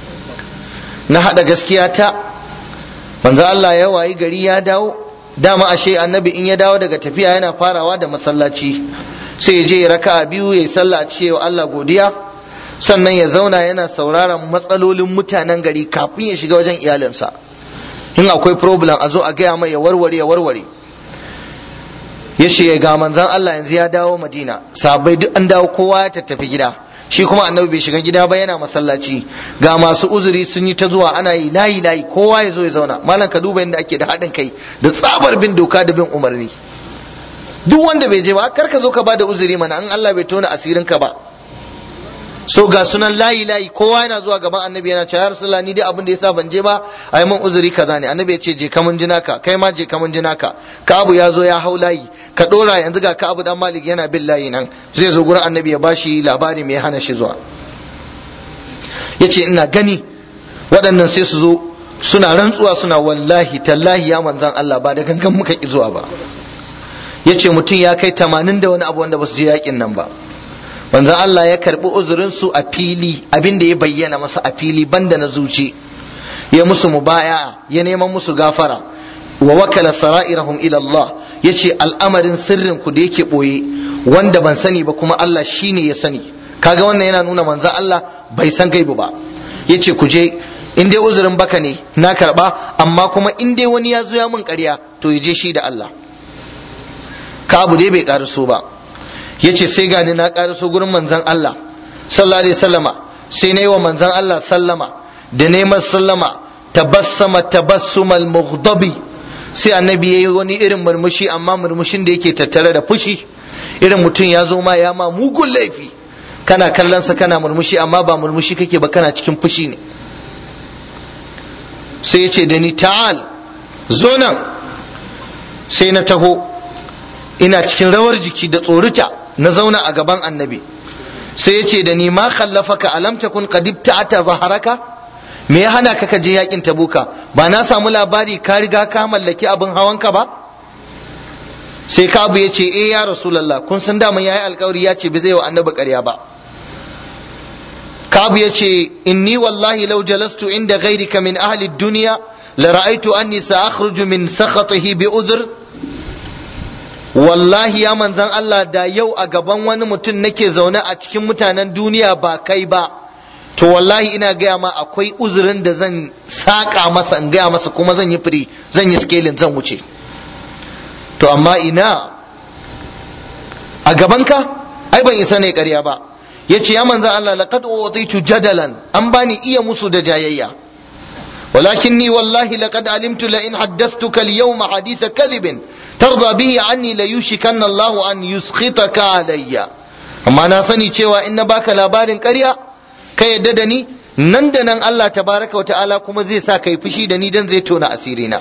na haɗa gaskiya ta manzo Allah ya wayi gari ya dawo dama ashe annabi in ya dawo daga tafiya yana farawa da masallaci sai ya je ya raka biyu ya yi sallah a cewa Allah godiya sannan ya zauna yana sauraron matsalolin mutanen gari kafin ya shiga wajen iyalinsa in akwai problem a zo a gaya mai ya warware ya warware ya ce ga manzan Allah yanzu ya dawo Madina sabai duk an dawo kowa ya tattafi gida shi kuma annabi bai shiga gida ba yana masallaci ga masu uzuri sun yi ta zuwa ana yi layi layi kowa ya zo ya zauna malam ka duba yadda ake da haɗin kai da tsabar bin doka da bin umarni duk wanda bai je ba kar ka zo ka bada uzuri mana an Allah bai tona asirin ka ba so ga sunan layi layi kowa yana zuwa gaban annabi yana cewa ya rasulullah ni dai abin da yasa ban je ba a yi min uzuri kaza ne annabi ya ce je kamun jina ka kai ma je kamun jina ka abu ya zo ya hau layi ka dora yanzu ga abu dan malik yana bin layi nan zai zo gurin annabi ya bashi labari mai hana shi zuwa yace ina gani waɗannan sai su zo suna rantsuwa suna wallahi tallahi ya manzan Allah ba da gangan muka ki zuwa ba yace mutum ya kai tamanin da wani abu wanda ba su je yakin nan ba manzon Allah ya karbi uzurin su a fili abin da ya bayyana masa a fili banda na zuci ya musu mubaya ya neman musu gafara wa wakala sara'irahum ila Allah yace al'amarin sirrin ku da yake boye wanda ban sani ba kuma Allah shine ya sani kaga wannan yana nuna manzon Allah bai san gaibu ba yace ku je in dai uzurin baka ne na karba amma kuma in dai wani ya zo ya mun ƙarya to ya je shi da Allah ka abu dai bai karaso ba yace sai gani na karaso gurin manzon Allah sallallahu alaihi wasallama sai na yi wa manzon Allah sallama da neman sallama tabassama tabassumal mughdabi sai annabi yayi wani irin murmushi amma murmushin da yake tattare da fushi irin mutum ya zo ma ya ma mugun laifi kana kallon sa kana murmushi amma ba murmushi kake ba kana cikin fushi ne sai ya ce da ni ta'al zo nan sai na taho ina cikin rawar jiki da tsorita na zauna a gaban annabi sai ya ce da ni ma khallafaka alam takun qad ibta'ata zaharaka me ya hana ka je yakin tabuka ba na samu labari ka riga ka mallaki abin hawanka ba sai kabu ya ce eh ya rasulullah kun san daman yayi alkawari ya ce bai zai wa annabi ƙarya ba kabu ya ce inni wallahi law jalastu inda ghairika min ahli dunya la ra'aytu anni sa'akhruju min sakhatihi bi udhr wallahi ya manzan Allah da yau a gaban wani mutum nake zaune a cikin mutanen duniya ba kai ba to wallahi ina gaya ma akwai uzurin da zan saƙa masa in gaya masa kuma zan yi firi zan yi scaling zan wuce to amma ina a gabanka ai ban isa ne ƙarya ba yace ya manzo Allah laqad utitu jadalan an bani iya musu da jayayya ولكني والله لقد علمت لئن حدثتك اليوم حديث كذب ترضى به عني ليوشكن الله أن يسخطك علي amma na sani cewa in na baka labarin ƙarya ka yadda da ni nan da nan Allah tabaraka wa ta'ala kuma zai sa kai fushi da ni dan zai tona asirina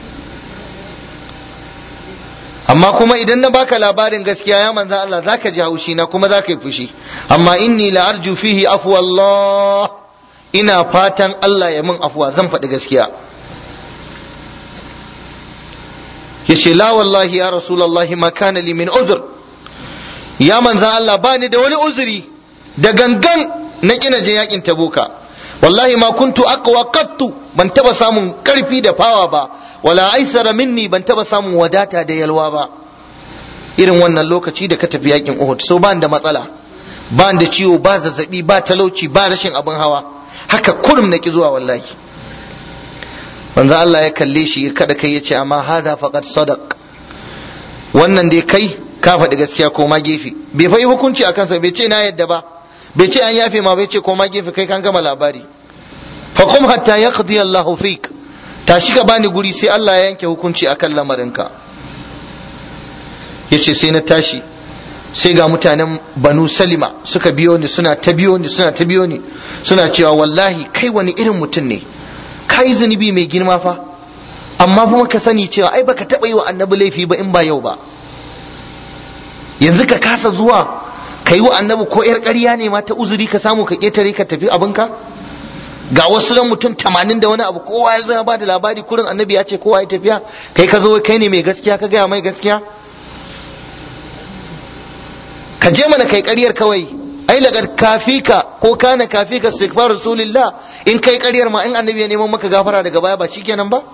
amma kuma idan na baka labarin gaskiya ya manzan Allah zaka ji haushi na kuma zaka yi fushi amma inni la arju fihi afwa Allah ina fatan Allah ya min afuwa zan faɗi gaskiya yace la wallahi ya rasulullahi ma kana li min uzr ya manzan Allah bani da wani uzuri da gangan na kina je yakin tabuka wallahi ma kuntu aqwa qattu ban taba samun karfi da fawa ba wala aisara minni ban taba samun wadata da yalwa ba irin wannan lokaci da ka tafi yakin Uhud so ban da matsala ban da ciwo ba zazzabi ba talauci ba rashin abin hawa haka kurum na ki zuwa wallahi manzo Allah ya kalle shi kada kai yace amma hada faqad sadaq wannan dai kai ka faɗi gaskiya ko ma gefe bai fa yi hukunci akan sa bai ce na yadda ba bai ce an yafe ma bai ce ko ma gefe kai kan gama labari fa kum hatta yaqdi Allah fik tashi ka bani guri sai Allah ya yanke hukunci akan lamarinka yace sai na tashi sai ga mutanen banu salima suka biyo ni suna ta biyo ni suna ta biyo ni suna cewa wallahi kai wani irin mutum ne kai zunubi mai girma fa amma kuma ka sani cewa ai baka taɓa yi wa annabi laifi ba in ba yau ba yanzu ka kasa zuwa ka yi wa annabi ko yar ƙarya ne ma ta uzuri ka samu ka ƙetare ka tafi abinka ga wasu ran mutum tamanin da wani abu kowa ya zo ya ba da labari kurin annabi ya ce kowa ya tafiya kai ka zo kai ne mai gaskiya ka gaya mai gaskiya ka je mana kai ƙaryar kawai ai laqad kafika ko kana kafika istighfar rasulillah in kai ƙaryar ma in annabi ya neman maka gafara daga baya ba shikenan ba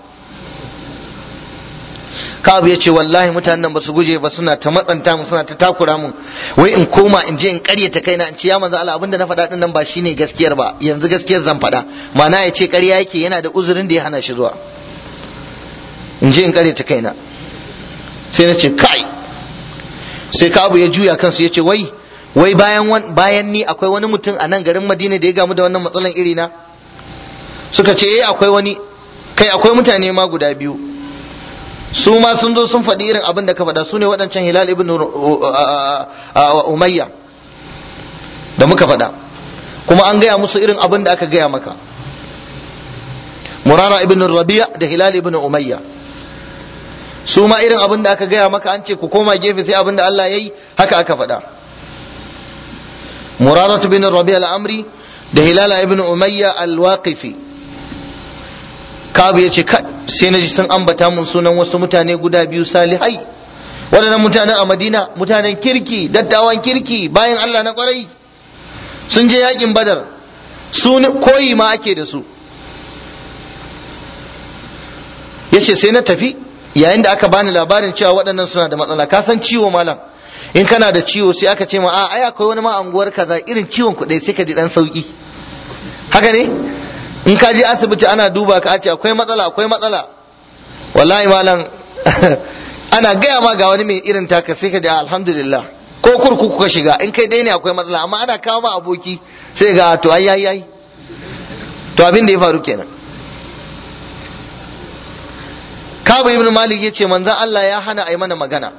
Ka'ab ya ce wallahi mutanen nan ba su guje ba suna ta matsanta mu suna ta takura mu wai in koma in je in ƙaryata kaina in ce ya manzo Allah abinda na faɗa din nan ba shine gaskiyar ba yanzu gaskiyar zan faɗa ma'ana ya ce ƙarya yake yana da uzurin da ya hana shi zuwa in je in ƙaryata kaina sai na ce kai sai ka abu ya juya kansu ya ce wai wai bayan bayan ni akwai wani mutum a nan garin madina da ya gamu da wannan matsalan iri na suka ce eh akwai wani kai akwai mutane ma guda biyu su ma sun zo sun faɗi irin abin da ka faɗa su ne waɗancan hilal ibn umayya da muka faɗa kuma an gaya musu irin abin da aka gaya maka murara ibn rabi'a da hilal ibn umayya su ma irin abin da aka gaya maka an ce ku koma gefe sai abin da Allah ya yi haka aka faɗa murarat bin rabi al-amri da hilala ibn umayya al-waqifi kabu ya ce sai na ji sun ambata mun sunan wasu mutane guda biyu salihai waɗannan mutanen a madina mutanen kirki dattawan kirki bayan Allah na kwarai sun je yakin badar su koyi ma ake da su ya ce sai na tafi yayin da aka bani labarin cewa waɗannan suna da matsala ka san ciwo malam in kana da ciwo sai aka ce ma a ai akwai wani ma anguwar kaza irin ciwon ku dai sai ka ji dan sauki haka ne in ka je asibiti ana duba ka ce akwai matsala akwai matsala wallahi malam ana gaya ma ga wani mai irin taka sai ka ji alhamdulillah ko kurkuku ka shiga in kai dai ne akwai matsala amma ana kawo ma aboki sai ga to ai ai ai to abin da ya faru kenan Kabu ibn Malik ya ce manzan Allah ya hana a yi mana magana.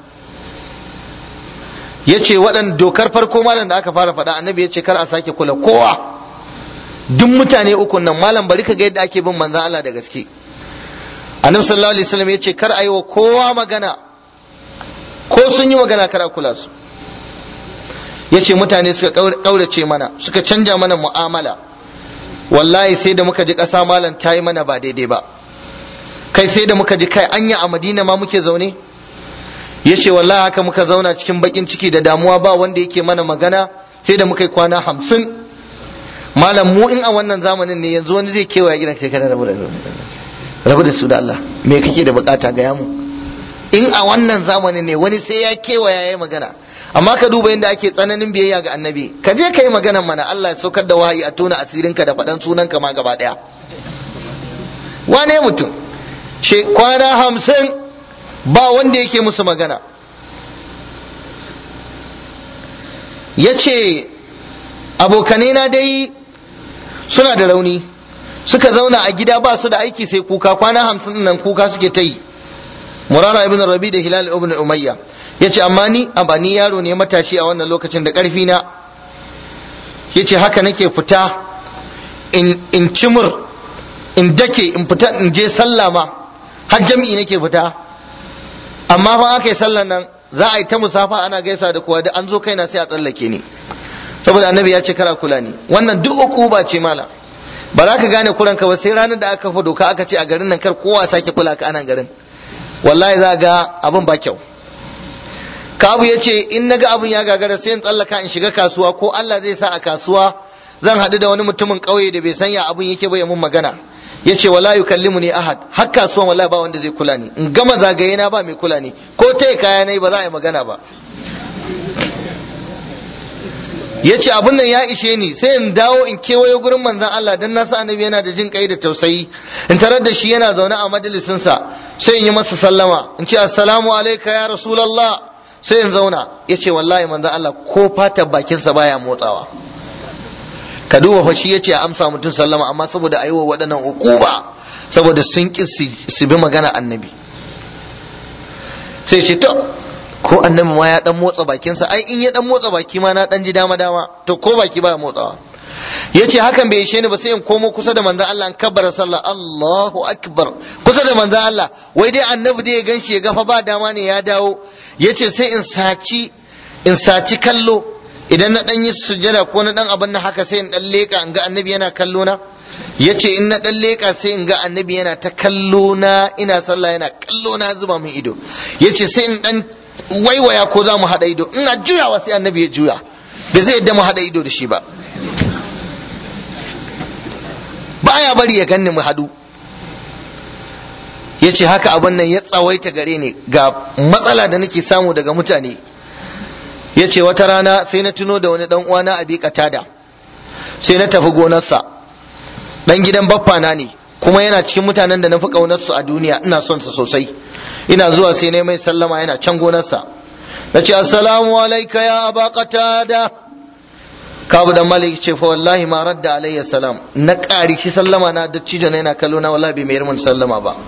Ya ce waɗanda dokar farko malam da aka fara faɗa annabi ya ce kar a sake kula kowa. Duk mutane uku nan malam bari ka ga yadda ake bin manzan Allah da gaske. Annabi sallallahu alaihi wasallam ya ce kar a yi wa kowa magana. Ko sun yi magana kar a kula su. Ya ce mutane suka ƙaurace mana suka canja mana mu'amala. Wallahi sai da muka ji ƙasa malam ta yi mana ba daidai ba. kai sai da muka ji kai anya a madina ma muke zaune ya ce wallahi haka muka zauna cikin bakin ciki da damuwa ba wanda yake mana magana sai da muka yi kwana hamsin malam mu in a wannan zamanin ne yanzu wani zai kewaya gidan kai kana rabu da rabu da su da Allah me kake da bukata ga mu in a wannan zamanin ne wani sai ya kewaya yayi magana amma ka duba yadda ake tsananin biyayya ga annabi ka je ka yi maganan mana Allah ya saukar da wahayi a tona asirinka da faɗan sunanka ma gaba ɗaya wane mutum kwana hamsin ba wanda yake musu magana ya ce abokanai na dai suna da rauni suka zauna a gida ba su da aiki sai kuka kwana hamsin nan kuka suke ta yi murara ibn rabi da hilal ibn umayya ya ce amma ni a ni yaro ne matashi a wannan lokacin da ƙarfi na ya ce haka nake fita in cimur in dake in fita in je sallah ma har jam'i nake fita amma fa aka yi sallan nan za a yi ta musafa ana gaisa da kowa da an zo kaina sai a tsallake ni saboda annabi ya ce kara kula ni wannan duk ukuba ce mala ba za ka gane kuranka ba sai ranar da aka kafa doka aka ce a garin nan kar kowa sake kula ka anan garin wallahi za ga abin ba kyau kabu ya ce in naga abin ya gagara sai in tsallaka in shiga kasuwa ko Allah zai sa a kasuwa zan haɗu da wani mutumin ƙauye da bai sanya abin yake ba ya mun magana ya ce wala yukallimu ni ahad har kasuwan wallahi ba wanda zai kula ni in gama zagaye na ba mai kula ni ko ta kaya na ba za a yi magana ba ya ce abin nan ya ishe ni sai in dawo in kewayo gurin manzan Allah dan na sa annabi yana da jin kai da tausayi in tarar da shi yana zaune a majalisinsa sai in yi masa sallama in ce assalamu alaika ya rasulallah sai in zauna ya ce wallahi manzan Allah ko fata bakinsa baya motsawa ka duba fa shi ya ce a amsa mutum sallama amma saboda a yi wa waɗannan ukuba saboda sun ƙi su bi magana annabi sai ce to ko annabi ma ya dan motsa bakinsa ai in ya dan motsa baki ma na dan ji dama dama to ko baki baya motsawa yace hakan bai ishe ni ba sai in komo kusa da manzon Allah in kabbara sallah Allahu akbar kusa da manzon Allah wai dai annabi dai ya ganshi ya gafa ba dama ne ya dawo yace sai in saci in saci kallo idan na dan yi sujada ko na dan abin nan haka sai in dan leka in ga annabi yana kallo na yace in na dan leka sai in ga annabi yana ta kallo na ina sallah yana kallo na zuba min ido yace sai in dan waiwaya ko za mu haɗa ido ina juyawa sai annabi ya juya bai zai yadda mu haɗa ido da shi ba baya bari ya ganni mu hadu ya ce haka abin nan ya tsawaita gare ni ga matsala da nake samu daga mutane ya ce wata rana sai na tuno da wani dan uwana a katada sai na tafi gonarsa dan gidan baffana ne kuma yana cikin mutanen da na fi ƙaunarsu a duniya ina son sa sosai ina zuwa sai na mai sallama yana can gonarsa na ce assalamu alaika ya aba qatada kabu dan malik ce fa wallahi ma radda alayya salam na ƙari shi sallama na da cijo na yana kallo na wallahi bai mayar mun sallama ba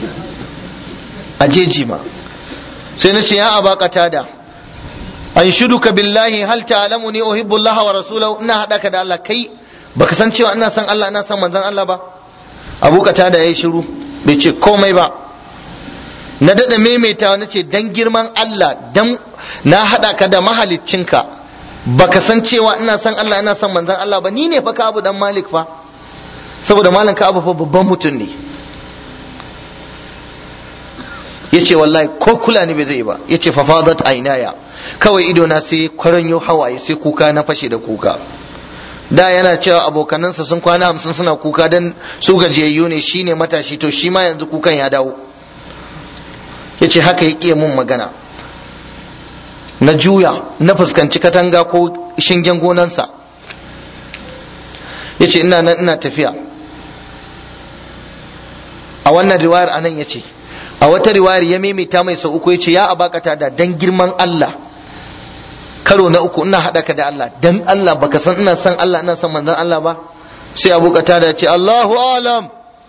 a jeji ma sai na ce ya aba qatada an shuduka billahi hal ta'lamuni uhibbu Allah wa rasulahu ina hada ka da Allah kai baka san cewa ina son Allah ina son manzon Allah ba abu qatada yayi shiru bai ce komai ba na daɗa maimaitawa na ce dan girman Allah dan na haɗa ka da mahaliccinka baka san cewa ina son Allah ina son manzon Allah ba ni ne fa ka abu dan malik fa saboda malam ka abu fa babban mutum ne yace wallahi ko kula ni bai zai ba yace fa fadat ainaya kawai ido na sai kwaranyo hawaye sai kuka na fashe da kuka da yana cewa abokanansa sun kwana hamsin suna kuka dan su gajiyayyu ne shine matashi to shi ma yanzu kukan ya dawo ya ce haka ya ƙiya mun magana na juya na fuskanci katanga ko shingen gonansa ya ce ina nan ina tafiya a wannan riwayar anan ya ce a wata riwayar ya maimaita mai sau uku ya ce ya abakata da dan girman Allah karo na uku ina haɗa ka da Allah dan Allah baka san ina san Allah ina san manzon Allah ba sai abu da ce Allahu alam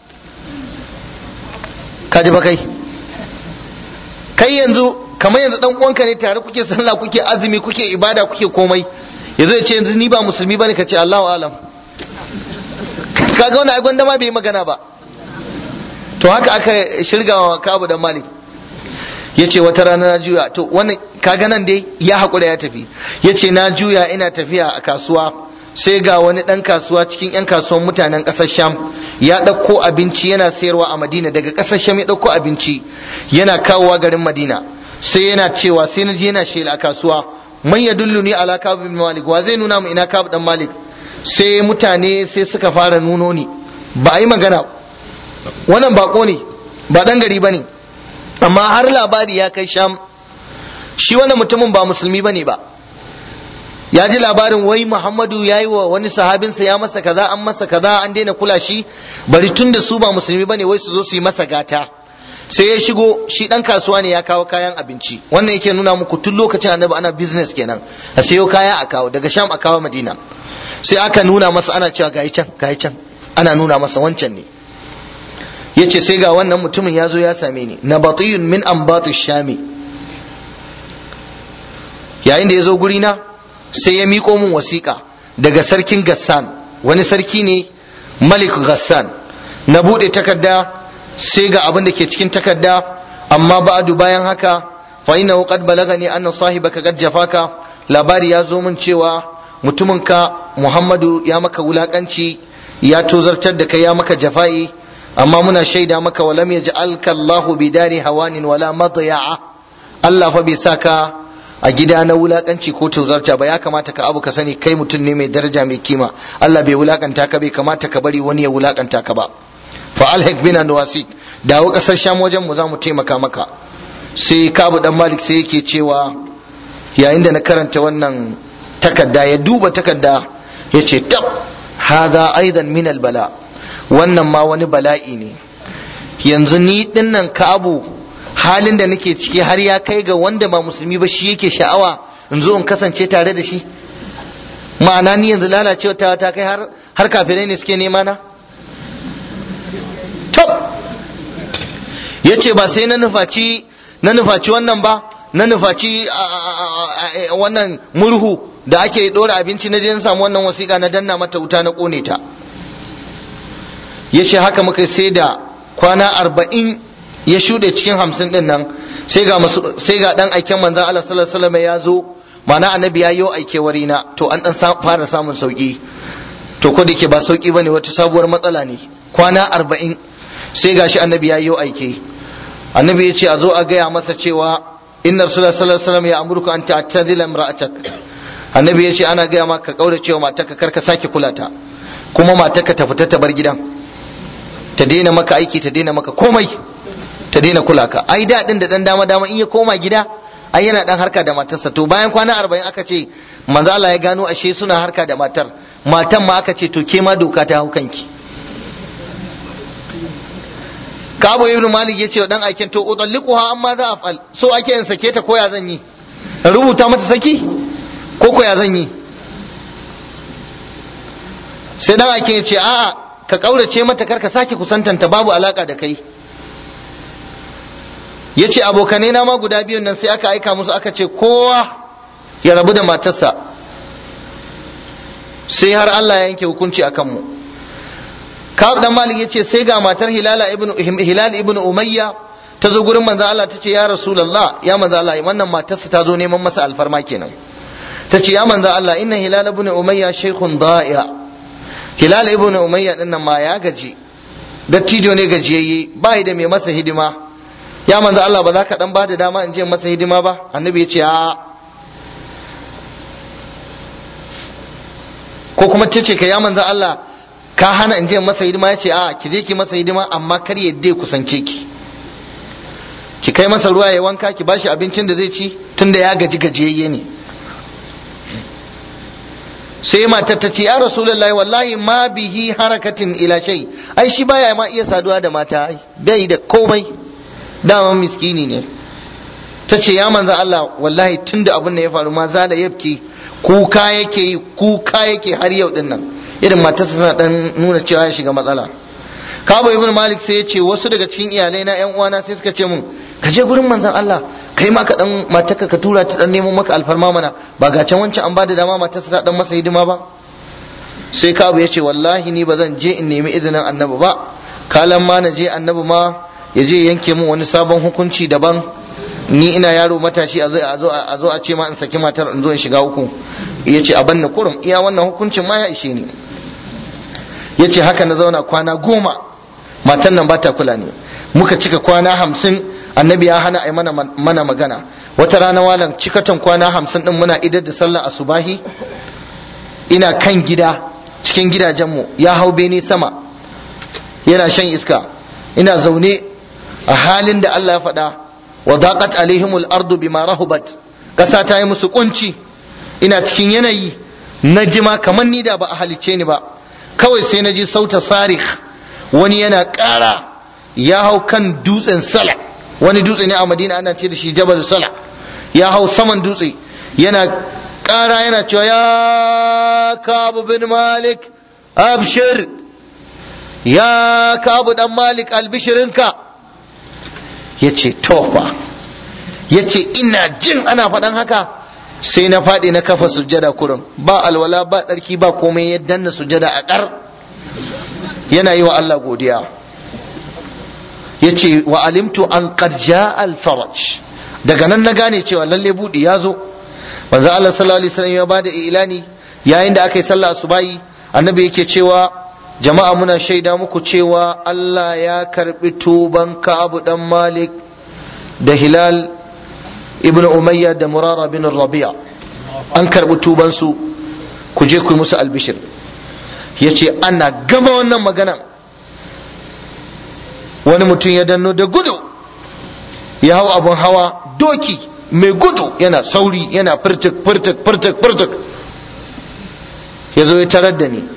ka ji ba kai kai yanzu kamar yanzu dan uwanka ne tare kuke sallah kuke azumi kuke ibada kuke komai yanzu ya ce yanzu ni ba musulmi bane ka ce Allahu alam kaga wannan ai gwanda ma bai magana ba to haka aka shirgawa Kabu dan Malik yace wata rana na juya to wannan kaga nan dai ya hakura ya tafi yace na juya ina tafiya a kasuwa sai ga wani ɗan kasuwa cikin 'yan kasuwan mutanen ƙasar sham ya ɗauko abinci yana sayarwa a madina daga ƙasar sham ya ɗauko abinci yana kawowa garin madina sai yana cewa sai na je yana shela a kasuwa man ya dulluni ala kabu bin malik wa zai nuna mu ina kabu dan malik sai mutane sai suka fara nuno ni ba a yi magana wannan bako ne ba ɗan gari ba ne amma har labari ya kai sham shi wannan mutumin ba musulmi ba ne ba ya ji labarin wai Muhammadu ya yi wa wani sahabinsa ya masa kaza an masa kaza an daina kula shi bari tun da su ba musulmi bane wai su zo su yi masa gata sai ya shigo shi dan kasuwa ne ya kawo kayan abinci wannan yake nuna muku tun lokacin annabi ana business kenan a sayo kaya a kawo daga sham a kawo madina sai aka nuna masa ana cewa gayi can gayi can ana nuna masa wancan ne yace sai ga wannan mutumin ya zo ya same ni nabatiyun min ambatu shami yayin da ya zo gurina sai ya miƙo min wasiƙa daga sarkin gassan wani sarki ne malik gassan na buɗe takarda sai ga abin da ke cikin takarda amma ba'du bayan haka fa innahu qad balagani anna sahibaka qad jafaka labari ya zo min cewa mutuminka Muhammadu ya maka wulakanci ya tozartar da kai ya maka jafa'i amma muna shaida maka wa lam yaj'alka Allahu bidari hawanin wala madya'a Allah fa bai saka a gida na wulakanci ko tozarta ba ya kamata ka abu ka sani kai mutum ne mai daraja mai kima Allah bai wulakanta ka bai kamata ka bari wani ya wulakanta ka ba fa alhaq bina nawasik dawo kasar sham wajen mu za mu taimaka maka sai kabu dan malik sai yake cewa yayin da na karanta wannan takarda ya duba takarda ya ce tab hadha aidan min bala wannan ma wani bala'i ne yanzu ni dinnan kabu halin da nake ciki har ya kai ga wanda ba musulmi ba shi yake sha'awa in zo in kasance tare da shi ma'ana ni yanzu lalacewa ta ta kai har har kafirai ne suke nema na tab yace ba sai na nufaci na nufaci wannan ba na nufaci wannan murhu da ake dora abinci na je na samu wannan wasiƙa na danna mata wuta na kone ta yace haka muka sai da kwana arba'in ya shuɗe cikin hamsin ɗin nan sai ga sai ga dan aiken manzon Allah sallallahu alaihi wasallam ya zo mana annabi ya yi aike wari na to an dan fara samun sauki to ko dake ba sauki bane wata sabuwar matsala ne kwana arba'in sai gashi annabi ya yi aike annabi ya ce a zo a gaya masa cewa inna rasulullah sallallahu alaihi wasallam ya amurka an ta'tadila imra'atak annabi ya ce ana gaya maka kaura cewa matarka kar ka sake kula ta kuma matarka ta fita ta bar gidan ta daina maka aiki ta daina maka komai ta daina kula ka ai da din da dan dama dama in ya koma gida ai yana dan harka da matarsa to bayan kwana arba'in aka ce manzo Allah ya gano ashe suna harka da matar matan ma aka ce to ke ma doka ta hau kanki Kabu ibn Malik ya ce wa dan aikin to udalliquha amma za afal so ake in sake ta koya zan yi rubuta mata saki ko koya zan yi sai dan aikin ya ce a'a ka kaurace mata karka sake kusantanta babu alaka da kai ya ce abokanai na ma guda biyun nan sai aka aika musu aka ce kowa ya rabu da matarsa sai har Allah ya yanke hukunci a kanmu Ka'ab dan Malik yace sai ga matar Hilal ibn Hilal ibn Umayya ta zo gurin manzo Allah tace ya Rasulullah ya manzo Allah wannan matarsa ta zo neman masa alfarma kenan tace ya manzo Allah inna Hilal ibn Umayya shaykhun da'iya Hilal ibn Umayya din nan ma ya gaji dattijo ne gajiyayye bai da mai masa hidima ya manzo Allah ba za ka dan bada dama in je masa hidima ba annabi ya ce a ko kuma tace ka ya manzo Allah ka hana in je masa hidima ya ce a ki je ki masa hidima amma kar ya dai kusance ki ki kai masa ruwa ya wanka ki bashi abincin da zai ci tunda ya gaji gajiyayye ne sai matar ta ce ya rasulullahi wallahi ma bihi harakatin ila shay ai shi baya ma iya saduwa da mata ai bai da komai dama miskini ne ta ce ya manzo Allah wallahi tunda abin da ya faru ma zala yabki kuka yake yi kuka yake har yau din nan irin matarsa tana dan nuna cewa ya shiga matsala Kabo ibn Malik sai ya ce wasu daga cikin iyalai na ƴan uwana sai suka ce mun ka je gurin manzon Allah kai ma ka dan matarka ka tura ta dan nemo maka alfarma mana ba ga can wancan an bada dama matarsa ta dan masa hidima ba sai Kabo ya ce wallahi ni ba zan je in nemi izinin annabi ba kalan ma na je annabi ma ya je yanke min wani sabon hukunci daban ni ina yaro matashi a zo a zo a zo a ce ma in saki matar in zo in shiga uku yace a banna kurum iya wannan hukuncin ma ya ishe ni yace haka na zauna kwana goma matan nan ba ta kula ne muka cika kwana hamsin annabi ya hana a mana mana magana wata rana walan cikatan kwana hamsin din muna idar da sallar asubahi ina kan gida cikin gidajenmu ya hau bene sama yana shan iska ina zaune a halin da Allah ya faɗa wa daqat alaihimul ardu bima rahubat kasa ta yi musu kunci ina cikin yanayi na jima kamar ni da ba a halicce ni ba kawai sai na ji sauta sarih wani yana ƙara ya hau kan dutsen sala wani dutse ne a madina ana ce da shi jabal sala ya hau saman dutse yana ƙara yana cewa ya kabu bin malik abshir ya kabu dan malik albishirinka ya ce tofa ya ce ina jin ana faɗan haka sai na faɗi na kafa sujjada kurum ba alwala ba ɗarki ba komai ya danna sujjada a ƙar yana yi wa Allah godiya ya ce wa alimtu an ƙarja alfaraj daga nan na gane cewa lalle buɗi ya zo manzo Allah sallallahu alaihi wasallam ya bada ilani yayin da aka yi sallah asubahi annabi yake cewa jama'a muna shaida muku cewa Allah ya karbi tuban Ka'ab dan Malik da Hilal ibn Umayya da Murara bin Rabi'a an karbi tuban su ku je ku yi musu albishir yace ana gama wannan magana wani mutum ya danno da gudu ya hau abun hawa doki mai gudu yana sauri yana furtuk furtuk furtuk furtuk ya zo ya tarar da ni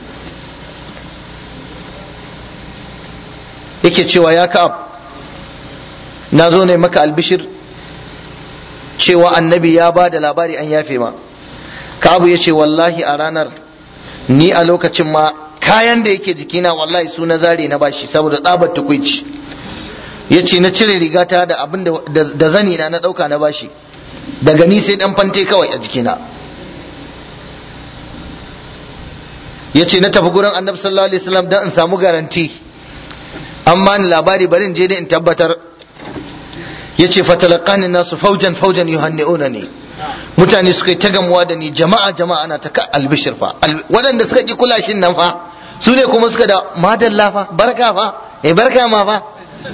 yake cewa ya ka'ab na zo ne maka albishir cewa annabi ya ba da labari an yafe ma ka'abu ya ce wallahi a ranar ni a lokacin ma kayan da yake jikina wallahi su na zare na bashi saboda tsabar tukuici ya ce na cire rigata da abin da zani na na ɗauka na bashi daga ni sai ɗan fante kawai a jikina ya ce na tafi gurin annabi sallallahu alaihi wasallam don in samu garanti an bani labari bari in je da in tabbatar ya ce fatalakani nasu faujan faujan yuhanni'una ne mutane suka yi ta gamuwa da ni jama'a jama'a ana ta albishir fa waɗanda suka ƙi kulashin nan fa su ne kuma suka da madalla fa barka fa eh barka ma fa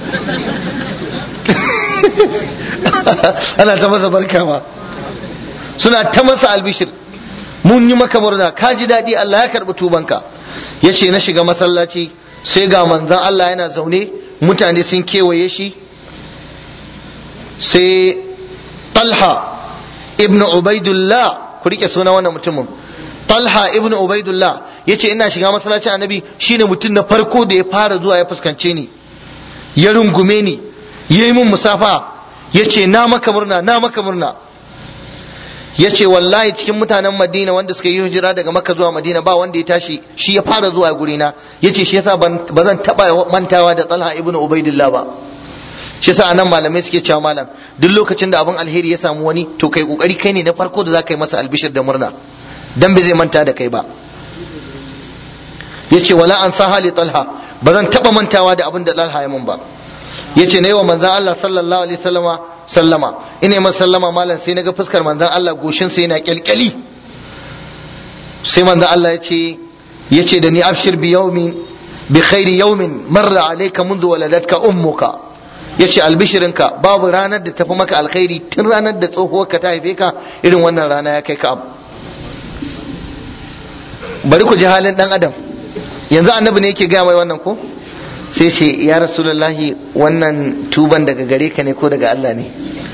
ana ta masa barka ma suna ta masa albishir mun yi maka murna ka ji daɗi Allah ya karɓi tubanka ya ce na shiga masallaci sai ga manzan Allah yana zaune mutane sun kewaye shi sai talha ibn ubaidullah ku rike suna wannan mutumin talha ibn ubaidullah ya ce ina shiga masallacin annabi shine mutum na farko da ya fara zuwa ya fuskance ni ya rungume ni ya yi min musafa ya ce na maka murna na maka murna ya ce wallahi cikin mutanen madina wanda suka yi hijira daga makka zuwa madina ba wanda ya tashi shi ya fara zuwa gurina ya ce shi yasa ba zan taɓa mantawa da talha ibn ubaidillah ba shi yasa anan malamai suke cewa malam duk lokacin da abin alheri ya samu wani to kai kokari kai ne na farko da za ka yi masa albishir da murna dan bai zai manta da kai ba ya ce wala an sa hali talha ba zan taɓa mantawa da abin da talha ya mun ba ya ce na yi wa manzan Allah sallallahu alaihi sallama sallama ina masa sallama malam sai naga fuskar manzan Allah goshin sai yana kyalkyali sai manzan Allah ya ce ya ce da ni abshir bi yawmin bi khairi yawmin marra alayka mundu waladatka ummuka ya ce albishirinka babu ranar da tafi maka alkhairi tun ranar da tsohuwarka ta haife ka irin wannan rana ya kai ka abu bari ku ji halin dan adam yanzu annabi ne yake gaya mai wannan ko sai ce ya rasulullahi wannan tuban daga gare ka ne ko daga Allah ne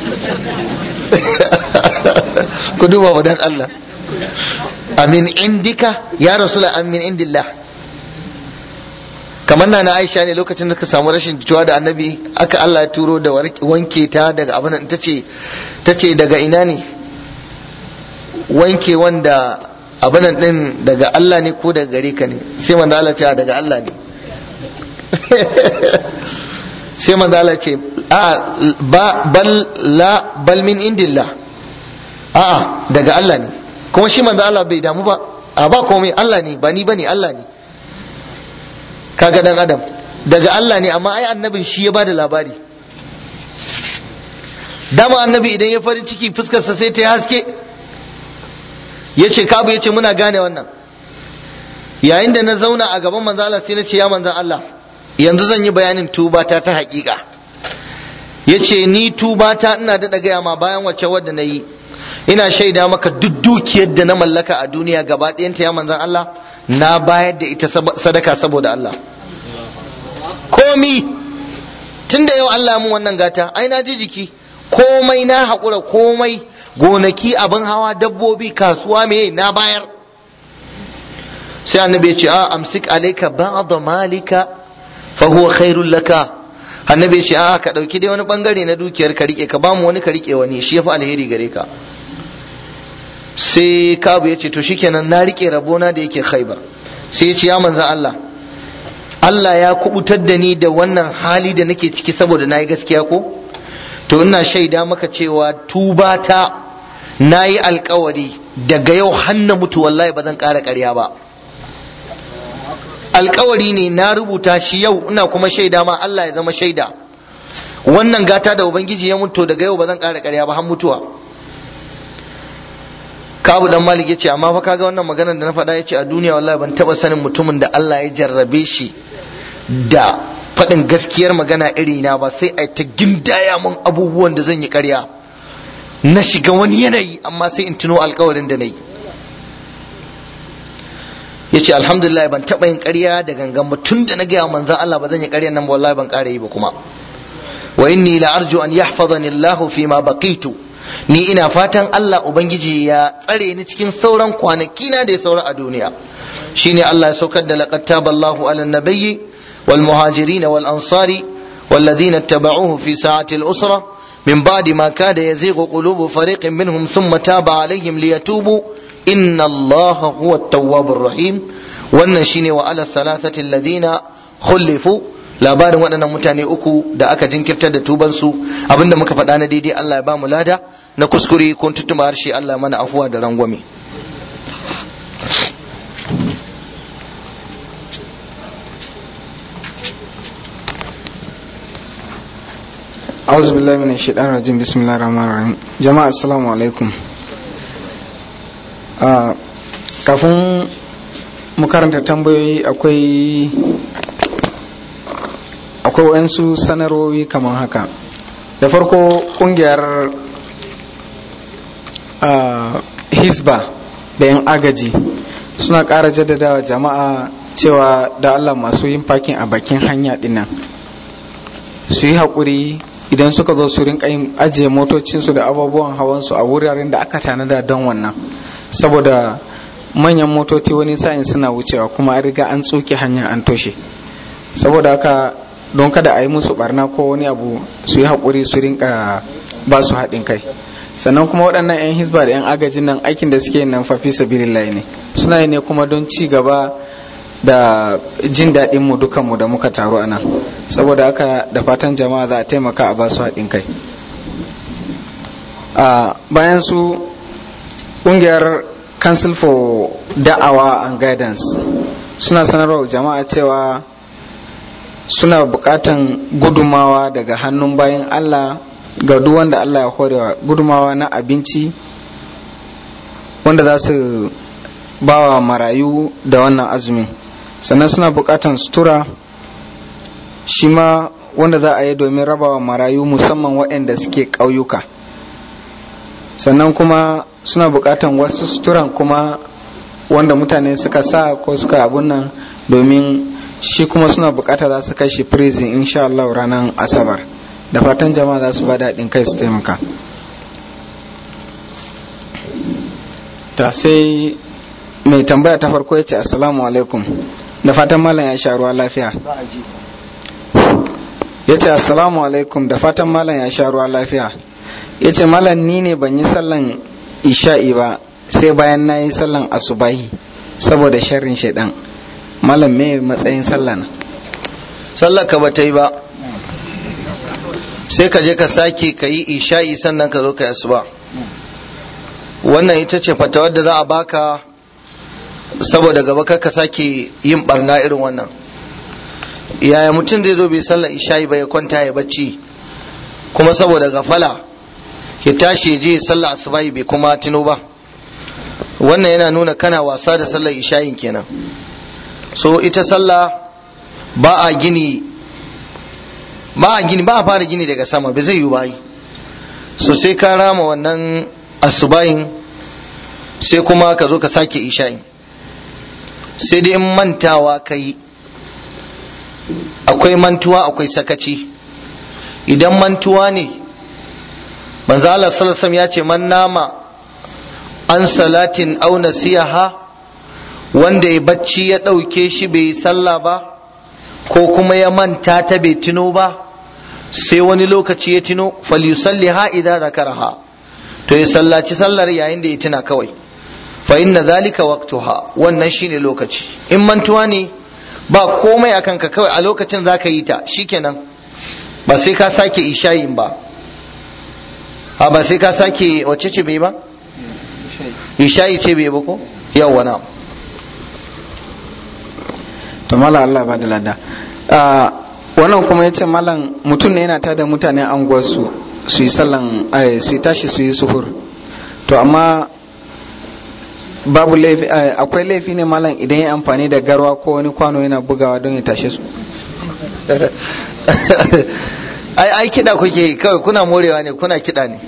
ku duba wa dan Allah amin indika ya rasula amin indillah kamar na na Aisha ne lokacin da ka samu rashin jituwa da annabi aka Allah ya turo da wanke ta daga abin ta ce ta ce daga ina ne wanke wanda abin din daga Allah ne ko daga gare ka ne sai manzo Allah ce daga Allah ne sai manzo Allah ce a ba bal la bal min indillah a daga Allah ne kuma shi manzo Allah bai damu ba a ba komai Allah ne ba ni bane Allah ne kaga dan adam daga Allah ne amma ai annabin shi ya bada labari dama annabi idan ya farin ciki fuskarsa sai ta haske ya ce kabu ya ce muna gane wannan yayin da na zauna a gaban manzo Allah sai na ce ya manzan Allah yanzu zan yi bayanin tubata ta haƙiƙa ya ce ni tubata ina daɗa gaya ma bayan wacce wadda na yi ina shaida maka duk dukiyar da na mallaka a duniya gaba ɗayanta ya manzan Allah na bayar da ita sadaka saboda Allah komi tun da yau Allah mun wannan gata ai na ji jiki komai na haƙura komai gonaki abin hawa dabbobi kasuwa me na bayar sai annabi ya ce a amsik alaika ba'd malika fa huwa khairul laka annabi ya ce a ka dauki dai wani bangare na dukiyar ka rike ka ba mu wani ka rike wani shi yafi alheri gare ka sai kabu ya ce to shikenan na rike rabona da yake khaibar sai ya ce ya manzan Allah Allah ya kubutar da ni da wannan hali da nake ciki saboda na yi gaskiya ko to ina shaida maka cewa tuba ta na yi alkawari daga yau hanna mutu wallahi ba zan ƙara ƙarya ba alkawari ne na rubuta shi yau ina kuma shaida ma Allah ya zama shaida wannan gata da ubangiji ya mutu daga yau ba zan ƙara ƙarya ba har mutuwa kabu dan malik ya ce amma fa kaga wannan maganar da na faɗa ya ce a duniya wallahi ban taɓa sanin mutumin da Allah ya jarrabe shi da faɗin gaskiyar magana iri na ba sai a ta gindaya mun abubuwan da zan yi ƙarya na shiga wani yanayi amma sai in tuno alkawarin da na yi ya ce alhamdulillah ban taɓa yin ƙarya da gangan ba tun da na gaya manzan Allah ba zan yi ƙaryan nan ba wallahi ban ƙara yi ba kuma wa inni la arju an yahfazani Allah fi ma baqitu ni ina fatan Allah ubangiji ya tsare ni cikin sauran kwanaki na da ya saura a duniya shine Allah ya saukar da laqad taballahu ala nabiyyi wal muhajirin wal ansari والذين اتبعوه في ساعة الأسرة من بعد ما كاد يزيغ قلوب فريق منهم ثم تاب عليهم ليتوبوا إن الله هو التواب الرحيم والنشين وعلى الثلاثة الذين خلفوا labarin waɗannan mutane uku da aka jinkirtar da tubansu abinda muka faɗa na daidai Allah ya ba mu lada na kuskure ko tutuma harshe Allah mana afuwa da rangwame auzu billahi min shaitan rajim bismillahir rahmanir rahim jama'a assalamu alaikum kafin mu karanta tambayoyi akwai akwai wayansu sanarwowi kamar haka da farko kungiyar hisba da yan agaji suna ƙara jaddadawa jama'a cewa da allah masu yin fakin a bakin hanya dinnan su yi haƙuri idan suka zo su rinka yin ajiye motocinsu da abubuwan hawansu a wuraren da aka tanada don wannan saboda manyan motoci wani sa'in suna wucewa kuma an riga an tsoke hanya an toshe saboda haka don kada a yi musu barna ko wani abu su yi haƙuri su rinka ba su haɗin kai sannan kuma waɗannan 'yan hisba da 'yan agajin nan aikin da suke nan fafi sabilillahi ne suna yi ne kuma don ci gaba da jin daɗin mu dukan mu da muka taru a nan saboda haka da fatan jama'a za a taimaka a ba su haɗin kai bayan su ƙungiyar council for da'awa and guidance suna sanarwa jama'a cewa suna buƙatan gudumawa daga hannun bayan allah ga duk wanda allah ya horewa gudumawa na abinci wanda za su bawa marayu da wannan azumin sannan suna buƙatan sutura shi ma wanda za a yi domin rabawa marayu musamman waɗanda suke ƙauyuka sannan kuma suna buƙatan wasu suturan kuma wanda mutane suka sa ko suka abun nan domin shi kuma suna buƙata za su kai shi prison insha Allah ranar asabar da fatan jama'a za su ba daɗin kai su taimaka ta sai mai tambaya ta farko ya ce assalamu alaikum da fatan malam ya sha ruwa lafiya ya ce assalamu alaikum da fatan malam ya sha ruwa lafiya ya ce malam ni ne ban yi sallan isha'i ba sai bayan na yi sallan asubahi saboda sharrin shaidan malam me matsayin sallah na sallar ka bata yi ba sai ka je ka sake ka yi isha'i sannan ka zo ka yi asuba wannan ita ce fatawar da za a baka saboda gaba ka sake yin barna irin wannan yaya mutum zai zo bai sallar isha'i ba ya kwanta ya bacci kuma saboda gafala ya tashi ya je sallar asubahi bai kuma tuno ba wannan yana nuna kana wasa da sallar isha'in kenan so ita sallah ba a gini ba a gini ba a fara gini daga sama bai zai yi bayi so sai ka rama wannan asubahin sai kuma ka zo ka sake isha'in sai dai in mantawa ka yi akwai mantuwa akwai sakaci idan mantuwa ne manzo Allah sallallahu ya ce man nama an salatin aw nasiyaha wanda ya bacci ya ɗauke shi bai yi sallah ba ko kuma ya manta ta bai tuno ba sai wani lokaci ya tuno falyusalliha idza zakaraha to ya sallaci sallar yayin da ya tuna kawai fa inna zalika waqtuha wannan shine lokaci in mantuwa ne ba komai akan ka kawai a lokacin zaka yi ta shikenan ba sai ka sake ishayin ba a ba sai ka sake wacce ce bai ba ishayi ce bai ba ko yawwa na to mala Allah ba da lada wannan kuma yace malam mutum ne yana tada mutanen anguwarsu su yi sallan su yi tashi su yi suhur to amma babu laifi akwai laifi ne malam idan ya amfani da garwa ko wani kwano yana bugawa don ya tashe su ai ai kiɗa kuke kawai kuna morewa ne kuna kiɗa ne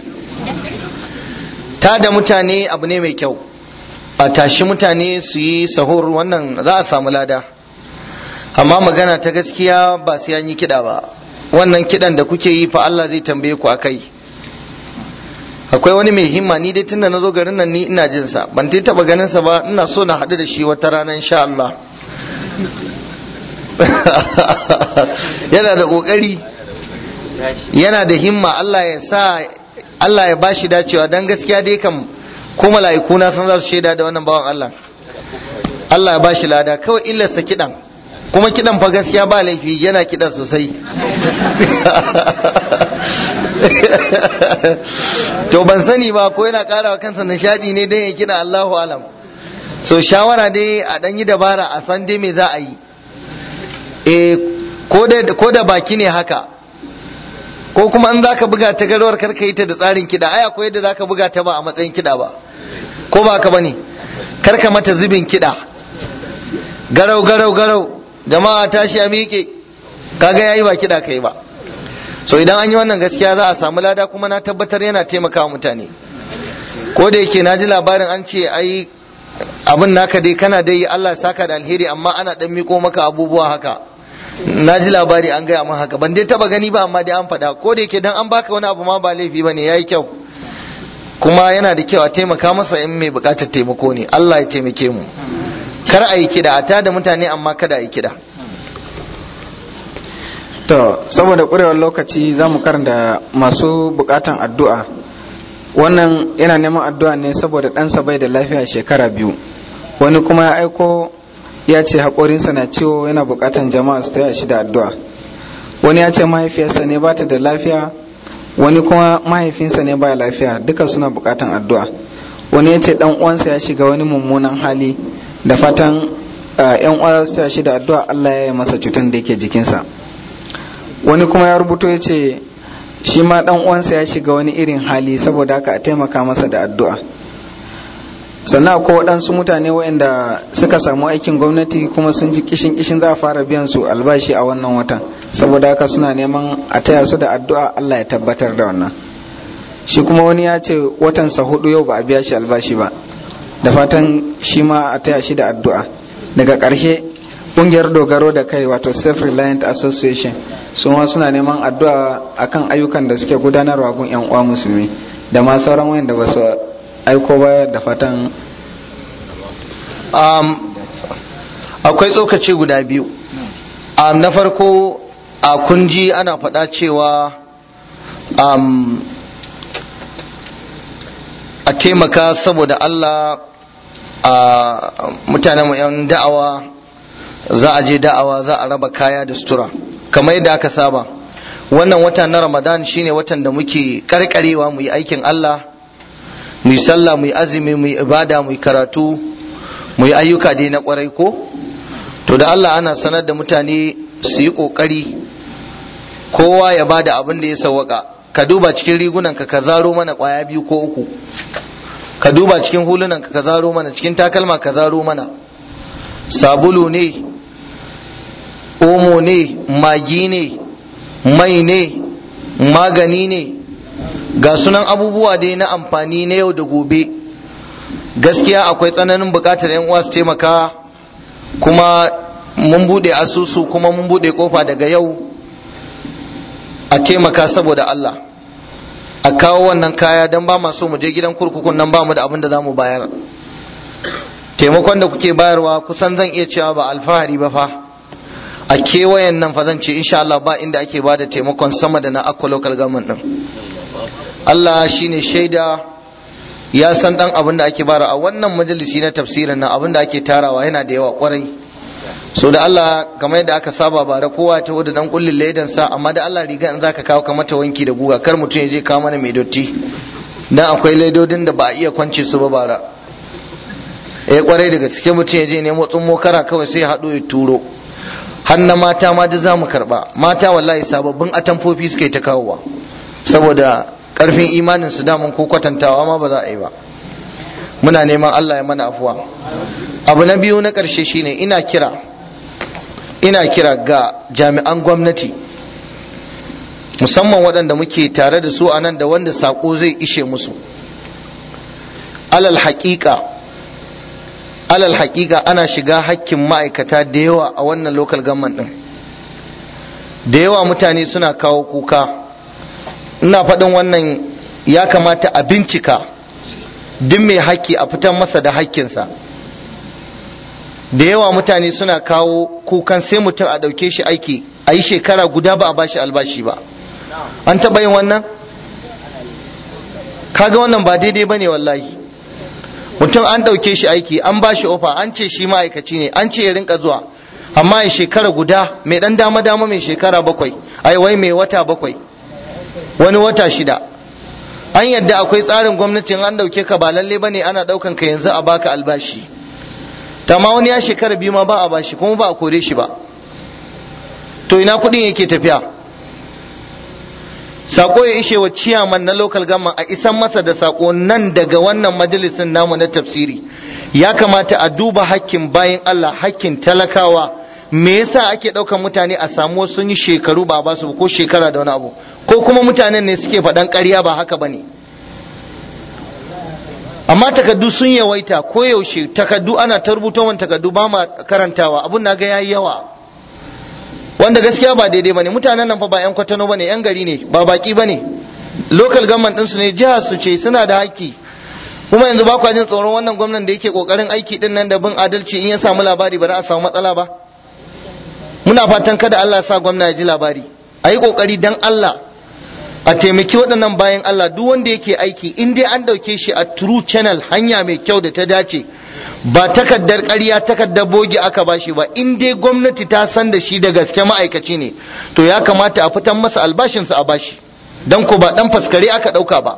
ta da mutane abu ne mai kyau a tashi mutane su yi sahur wannan za a samu lada amma magana ta gaskiya ba sai an yi kiɗa ba wannan kiɗan da kuke yi fa Allah zai tambaye ku akai akwai wani mai himma ni dai tunda na zo garin nan ni ina jin sa ban taɓa ganin sa ba ina so na haɗu da shi wata rana insha Allah yana da ƙoƙari yana da himma Allah ya sa Allah ya bashi dacewa dan gaskiya dai kam ko mala'iku na san za su shaida da wannan bawan Allah Allah ya bashi lada kawai illarsa kiɗan kuma kiɗan fa gaskiya ba laifi yana kiɗan sosai to ban sani ba ko yana ƙara wa kansa nishadi ne dan ya kiɗa Allahu alam so shawara dai a ɗan yi dabara a san dai me za a yi eh ko da baki ne haka ko kuma in zaka buga ta garwar karka yi ta da tsarin kiɗa ai akwai yadda zaka buga ta ba a matsayin kiɗa ba ko ba ka bane karka mata zubin kiɗa garau garau garau jama'a tashi a miƙe kaga yayi ba kiɗa kai ba so idan an yi wannan gaskiya za a samu lada kuma na tabbatar yana taimakawa mutane ko da yake na ji labarin an ce ai abin naka dai kana dai Allah saka da alheri amma ana dan miko maka abubuwa haka na ji labari an gaya min haka ban dai taba gani ba amma dai an faɗa ko da yake dan an baka wani abu ma ba laifi bane yayi kyau kuma yana da kyau a taimaka masa in mai bukatar taimako ne Allah ya taimake mu kar a yi kida a tada mutane amma kada a yi kida to saboda ƙurewar lokaci za mu karanta masu bukatan addu'a wannan yana neman addu'a ne saboda ɗansa bai da lafiya shekara biyu wani kuma ya aiko ya ce haƙorinsa na ciwo yana bukatan jama'a su taya shi da addu'a wani ya ce mahaifiyarsa ne ba ta da lafiya wani kuma mahaifinsa ne ba lafiya duka suna bukatan addu'a wani ya ce dan uwansa ya shiga wani mummunan hali da fatan yan uwa su taya shi da addu'a Allah ya yi masa cutar da yake jikinsa wani kuma ya rubuto ya ce shi ma dan uwansa ya shiga wani irin hali saboda haka a taimaka masa da addu'a sannan akwai waɗansu mutane waɗanda suka samu aikin gwamnati kuma sun ji kishin kishin za a fara biyan su albashi a wannan watan saboda haka suna neman a taya su da addu'a Allah ya tabbatar da wannan shi kuma wani ya ce watansa hudu yau ba a biya shi albashi ba da fatan shi ma a taya shi da addu'a daga ƙarshe ƙungiyar dogaro da kai wato self reliant association su ma suna neman addu'a akan ayyukan da suke gudanarwa gun yan uwa musulmi da ma sauran wayanda ba su aiko ba da fatan um, akwai tsokaci guda biyu um, na farko a kunji ana faɗa cewa um, a taimaka saboda Allah a mutanen mu 'yan da'awa za a je da'awa za a raba kaya da sutura kamar yadda aka saba wannan wata na ramadan shine watan da muke karkarewa mu yi aikin Allah mu yi sallah mu yi azumi mu yi ibada mu yi karatu mu yi ayyuka dai na kwarai ko to da Allah ana sanar da mutane su yi kokari kowa ya bada abin da ya sawwaka ka duba cikin rigunan ka ka zaro mana kwaya biyu ko uku ka duba cikin hulunan ka ka zaro mana cikin takalma ka zaro mana sabulu ne omo ne magi ne mai ne magani ne ga sunan abubuwa dai na amfani na yau da gobe gaskiya akwai tsananin bukatar yan uwa su taimaka kuma mun bude asusu kuma mun bude kofa daga yau a taimaka saboda Allah a kawo wannan kaya don ba so mu je gidan kurkukun nan ba mu da abin da za mu bayar taimakon da kuke bayarwa kusan zan iya cewa ba alfahari ba fa a kewayen nan fa zan ce insha Allah ba inda ake ba da taimakon sama da na akwa local government din Allah shine shaida ya san dan abin da ake bara a wannan majalisi na tafsirin nan abin da ake tarawa yana da yawa kwarai so da Allah kamar yadda aka saba bara kowa ta da dan kullin ledan sa amma da Allah riga in zaka kawo ka mata wanki da guga kar mutum ya je kawo mana mai dotti dan akwai ledodin da ba a iya kwance su ba bara eh kwarai daga cikin mutum ya je nemo tsummo kara kawai sai ya haɗo ya turo har na mata ma da zamu karba mata wallahi sababbin atamfofi suke ta kawowa saboda karfin imanin su damun ko kwatantawa ma ba za a yi ba muna neman Allah ya mana afuwa abu na biyu na ƙarshe shine ina kira ina kira ga jami'an gwamnati musamman waɗanda muke tare da su a nan da wanda saƙo zai ishe musu alal haƙiƙa alal haƙiƙa ana shiga hakkin ma'aikata da yawa a wannan local government ɗin da yawa mutane suna kawo kuka ina faɗin wannan ya kamata a bincika duk mai haƙƙi a fitar masa da haƙƙinsa da yawa mutane suna kawo kukan sai mutum a ɗauke shi aiki a yi shekara guda ba a bashi albashi ba an taɓa yin wannan kaga wannan ba daidai ba ne wallahi mutum an ɗauke shi aiki an ba shi ofa an ce shi ma'aikaci ne an ce ya rinka zuwa amma ya shekara guda mai ɗan dama dama mai shekara bakwai ai wai mai wata bakwai wani wata shida an yadda akwai tsarin gwamnatin an ɗauke ka ba lalle ba ne ana ɗaukan ka yanzu a baka albashi ma wani ya shekara biyu ma ba a bashi kuma ba a kore shi ba to ina kuɗin yake tafiya sako ya ishe wa ciyaman na local government a isan masa da sako nan daga wannan majalisin namu na tafsiri ya kamata a duba hakkin bayan Allah hakkin talakawa me yasa ake ɗaukan mutane a samu sun yi shekaru ba ba su ko shekara da wani abu ko kuma mutanen ne suke faɗan ƙarya ba haka bane amma takaddu sun yawaita ko yaushe takaddu ana ta rubuta wani takaddu ba ma karantawa abun na ga yayi yawa wanda gaskiya ba daidai bane mutanen nan fa ba yan kwatano bane yan gari ne ba baki bane local government din su ne jihar su ce suna da haƙƙi kuma yanzu ba kwa jin tsoron wannan gwamnan da yake kokarin aiki din nan da bin adalci in ya samu labari ba za a samu matsala ba muna fatan kada Allah ya sa gwamna ya ji labari a yi kokari dan Allah a taimaki waɗannan bayan Allah duk wanda yake aiki in dai an ɗauke shi a true channel hanya mai kyau da ta dace ba takaddar ƙarya takaddar bogi aka ba shi ba in dai gwamnati ta san da shi da gaske ma'aikaci ne to ya kamata a fitan masa albashinsa a bashi don ko ba ɗan faskare aka ɗauka ba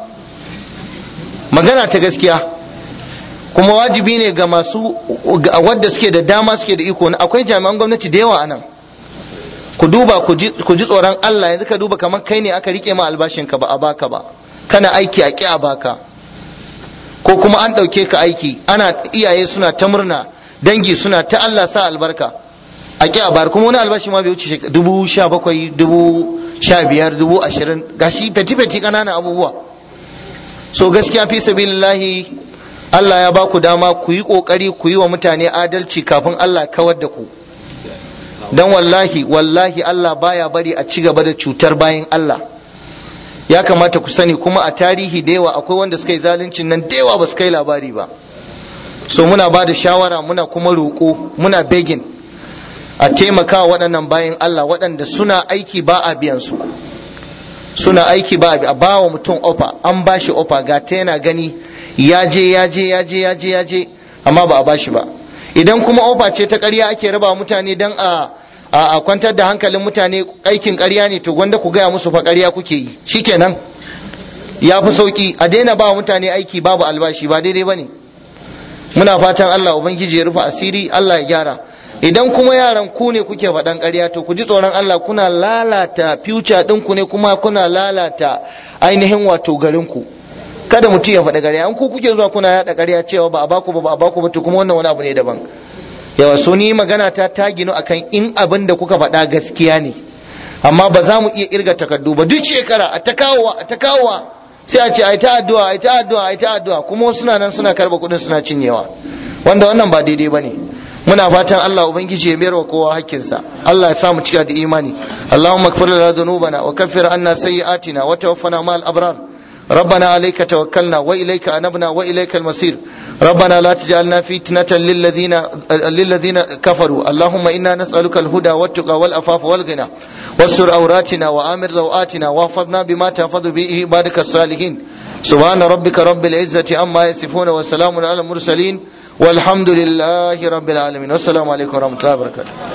magana ta gaskiya kuma wajibi ne ga masu wadda suke da dama suke da iko akwai jami'an gwamnati da yawa a nan ku duba ku ji tsoron Allah yanzu ka duba kamar kai ne aka rike ma albashin ka ba a baka ba kana aiki a ki a baka ko kuma an ɗauke ka aiki ana iyaye suna ta murna dangi suna ta Allah sa albarka a ki a bar kuma wani albashi ma bai wuce dubu sha bakwai dubu sha biyar dubu ashirin gashi feti feti ƙananan abubuwa so gaskiya fi sabilillahi Allah ya ba ku dama ku yi ƙoƙari ku yi wa mutane adalci kafin Allah kawar da ku dan wallahi wallahi Allah baya bari a ci gaba da cutar bayan Allah ya kamata ku sani kuma a tarihi da yawa akwai wanda suka yi zaluncin nan da yawa ba su kai labari ba so muna ba da shawara muna kuma roƙo muna begin a taimaka waɗannan bayan Allah waɗanda suna aiki ba a biyan su suna aiki ba a ba wa mutum ofa an ba shi ofa ga ta yana gani ya je ya je ya je ya je ya je amma ba a ba shi ba idan kuma ofa ce ta ƙarya ake raba mutane don a a kwantar da hankalin mutane aikin ƙarya ne to gwanda ku gaya musu fa ƙarya kuke yi shikenan ya fi sauki a daina ba mutane aiki babu albashi ba daidai bane muna fatan Allah ubangiji ya rufe asiri Allah ya gyara idan kuma yaran ku ne kuke faɗan ƙarya to ku ji tsoron Allah kuna lalata future ɗinku ne kuma kuna lalata ainihin wato garinku kada mutum ya faɗa ƙarya an ku kuke zuwa kuna yaɗa ƙarya cewa ba a baku ba ba a baku ba to kuma wannan wani abu ne daban yawa so ni magana ta ta ginu akan in abin da kuka faɗa gaskiya ne amma ba za mu iya irga takardu ba duk shekara a ta kawowa a ta kawowa sai a ce ai ta addu'a ai ta addu'a ai ta addu'a kuma suna nan suna karba kuɗin suna cinyewa wanda wannan ba daidai bane muna fatan Allah ubangiji ya mayar wa kowa hakkinsa Allah ya sa mu cika da imani Allahumma ighfir lana dhunubana wa kaffir anna sayyi'atina wa tawaffana ma'al abrar ربنا عليك توكلنا وإليك أنبنا وإليك المصير ربنا لا تجعلنا فتنة للذين للذين كفروا اللهم إنا نسألك الهدى والتقى والأفاف والغنى واستر أوراتنا وآمر روآتنا واحفظنا بما تحفظ به عبادك الصالحين سبحان ربك رب العزة عما يصفون وسلام على المرسلين والحمد لله رب العالمين والسلام عليكم ورحمة الله وبركاته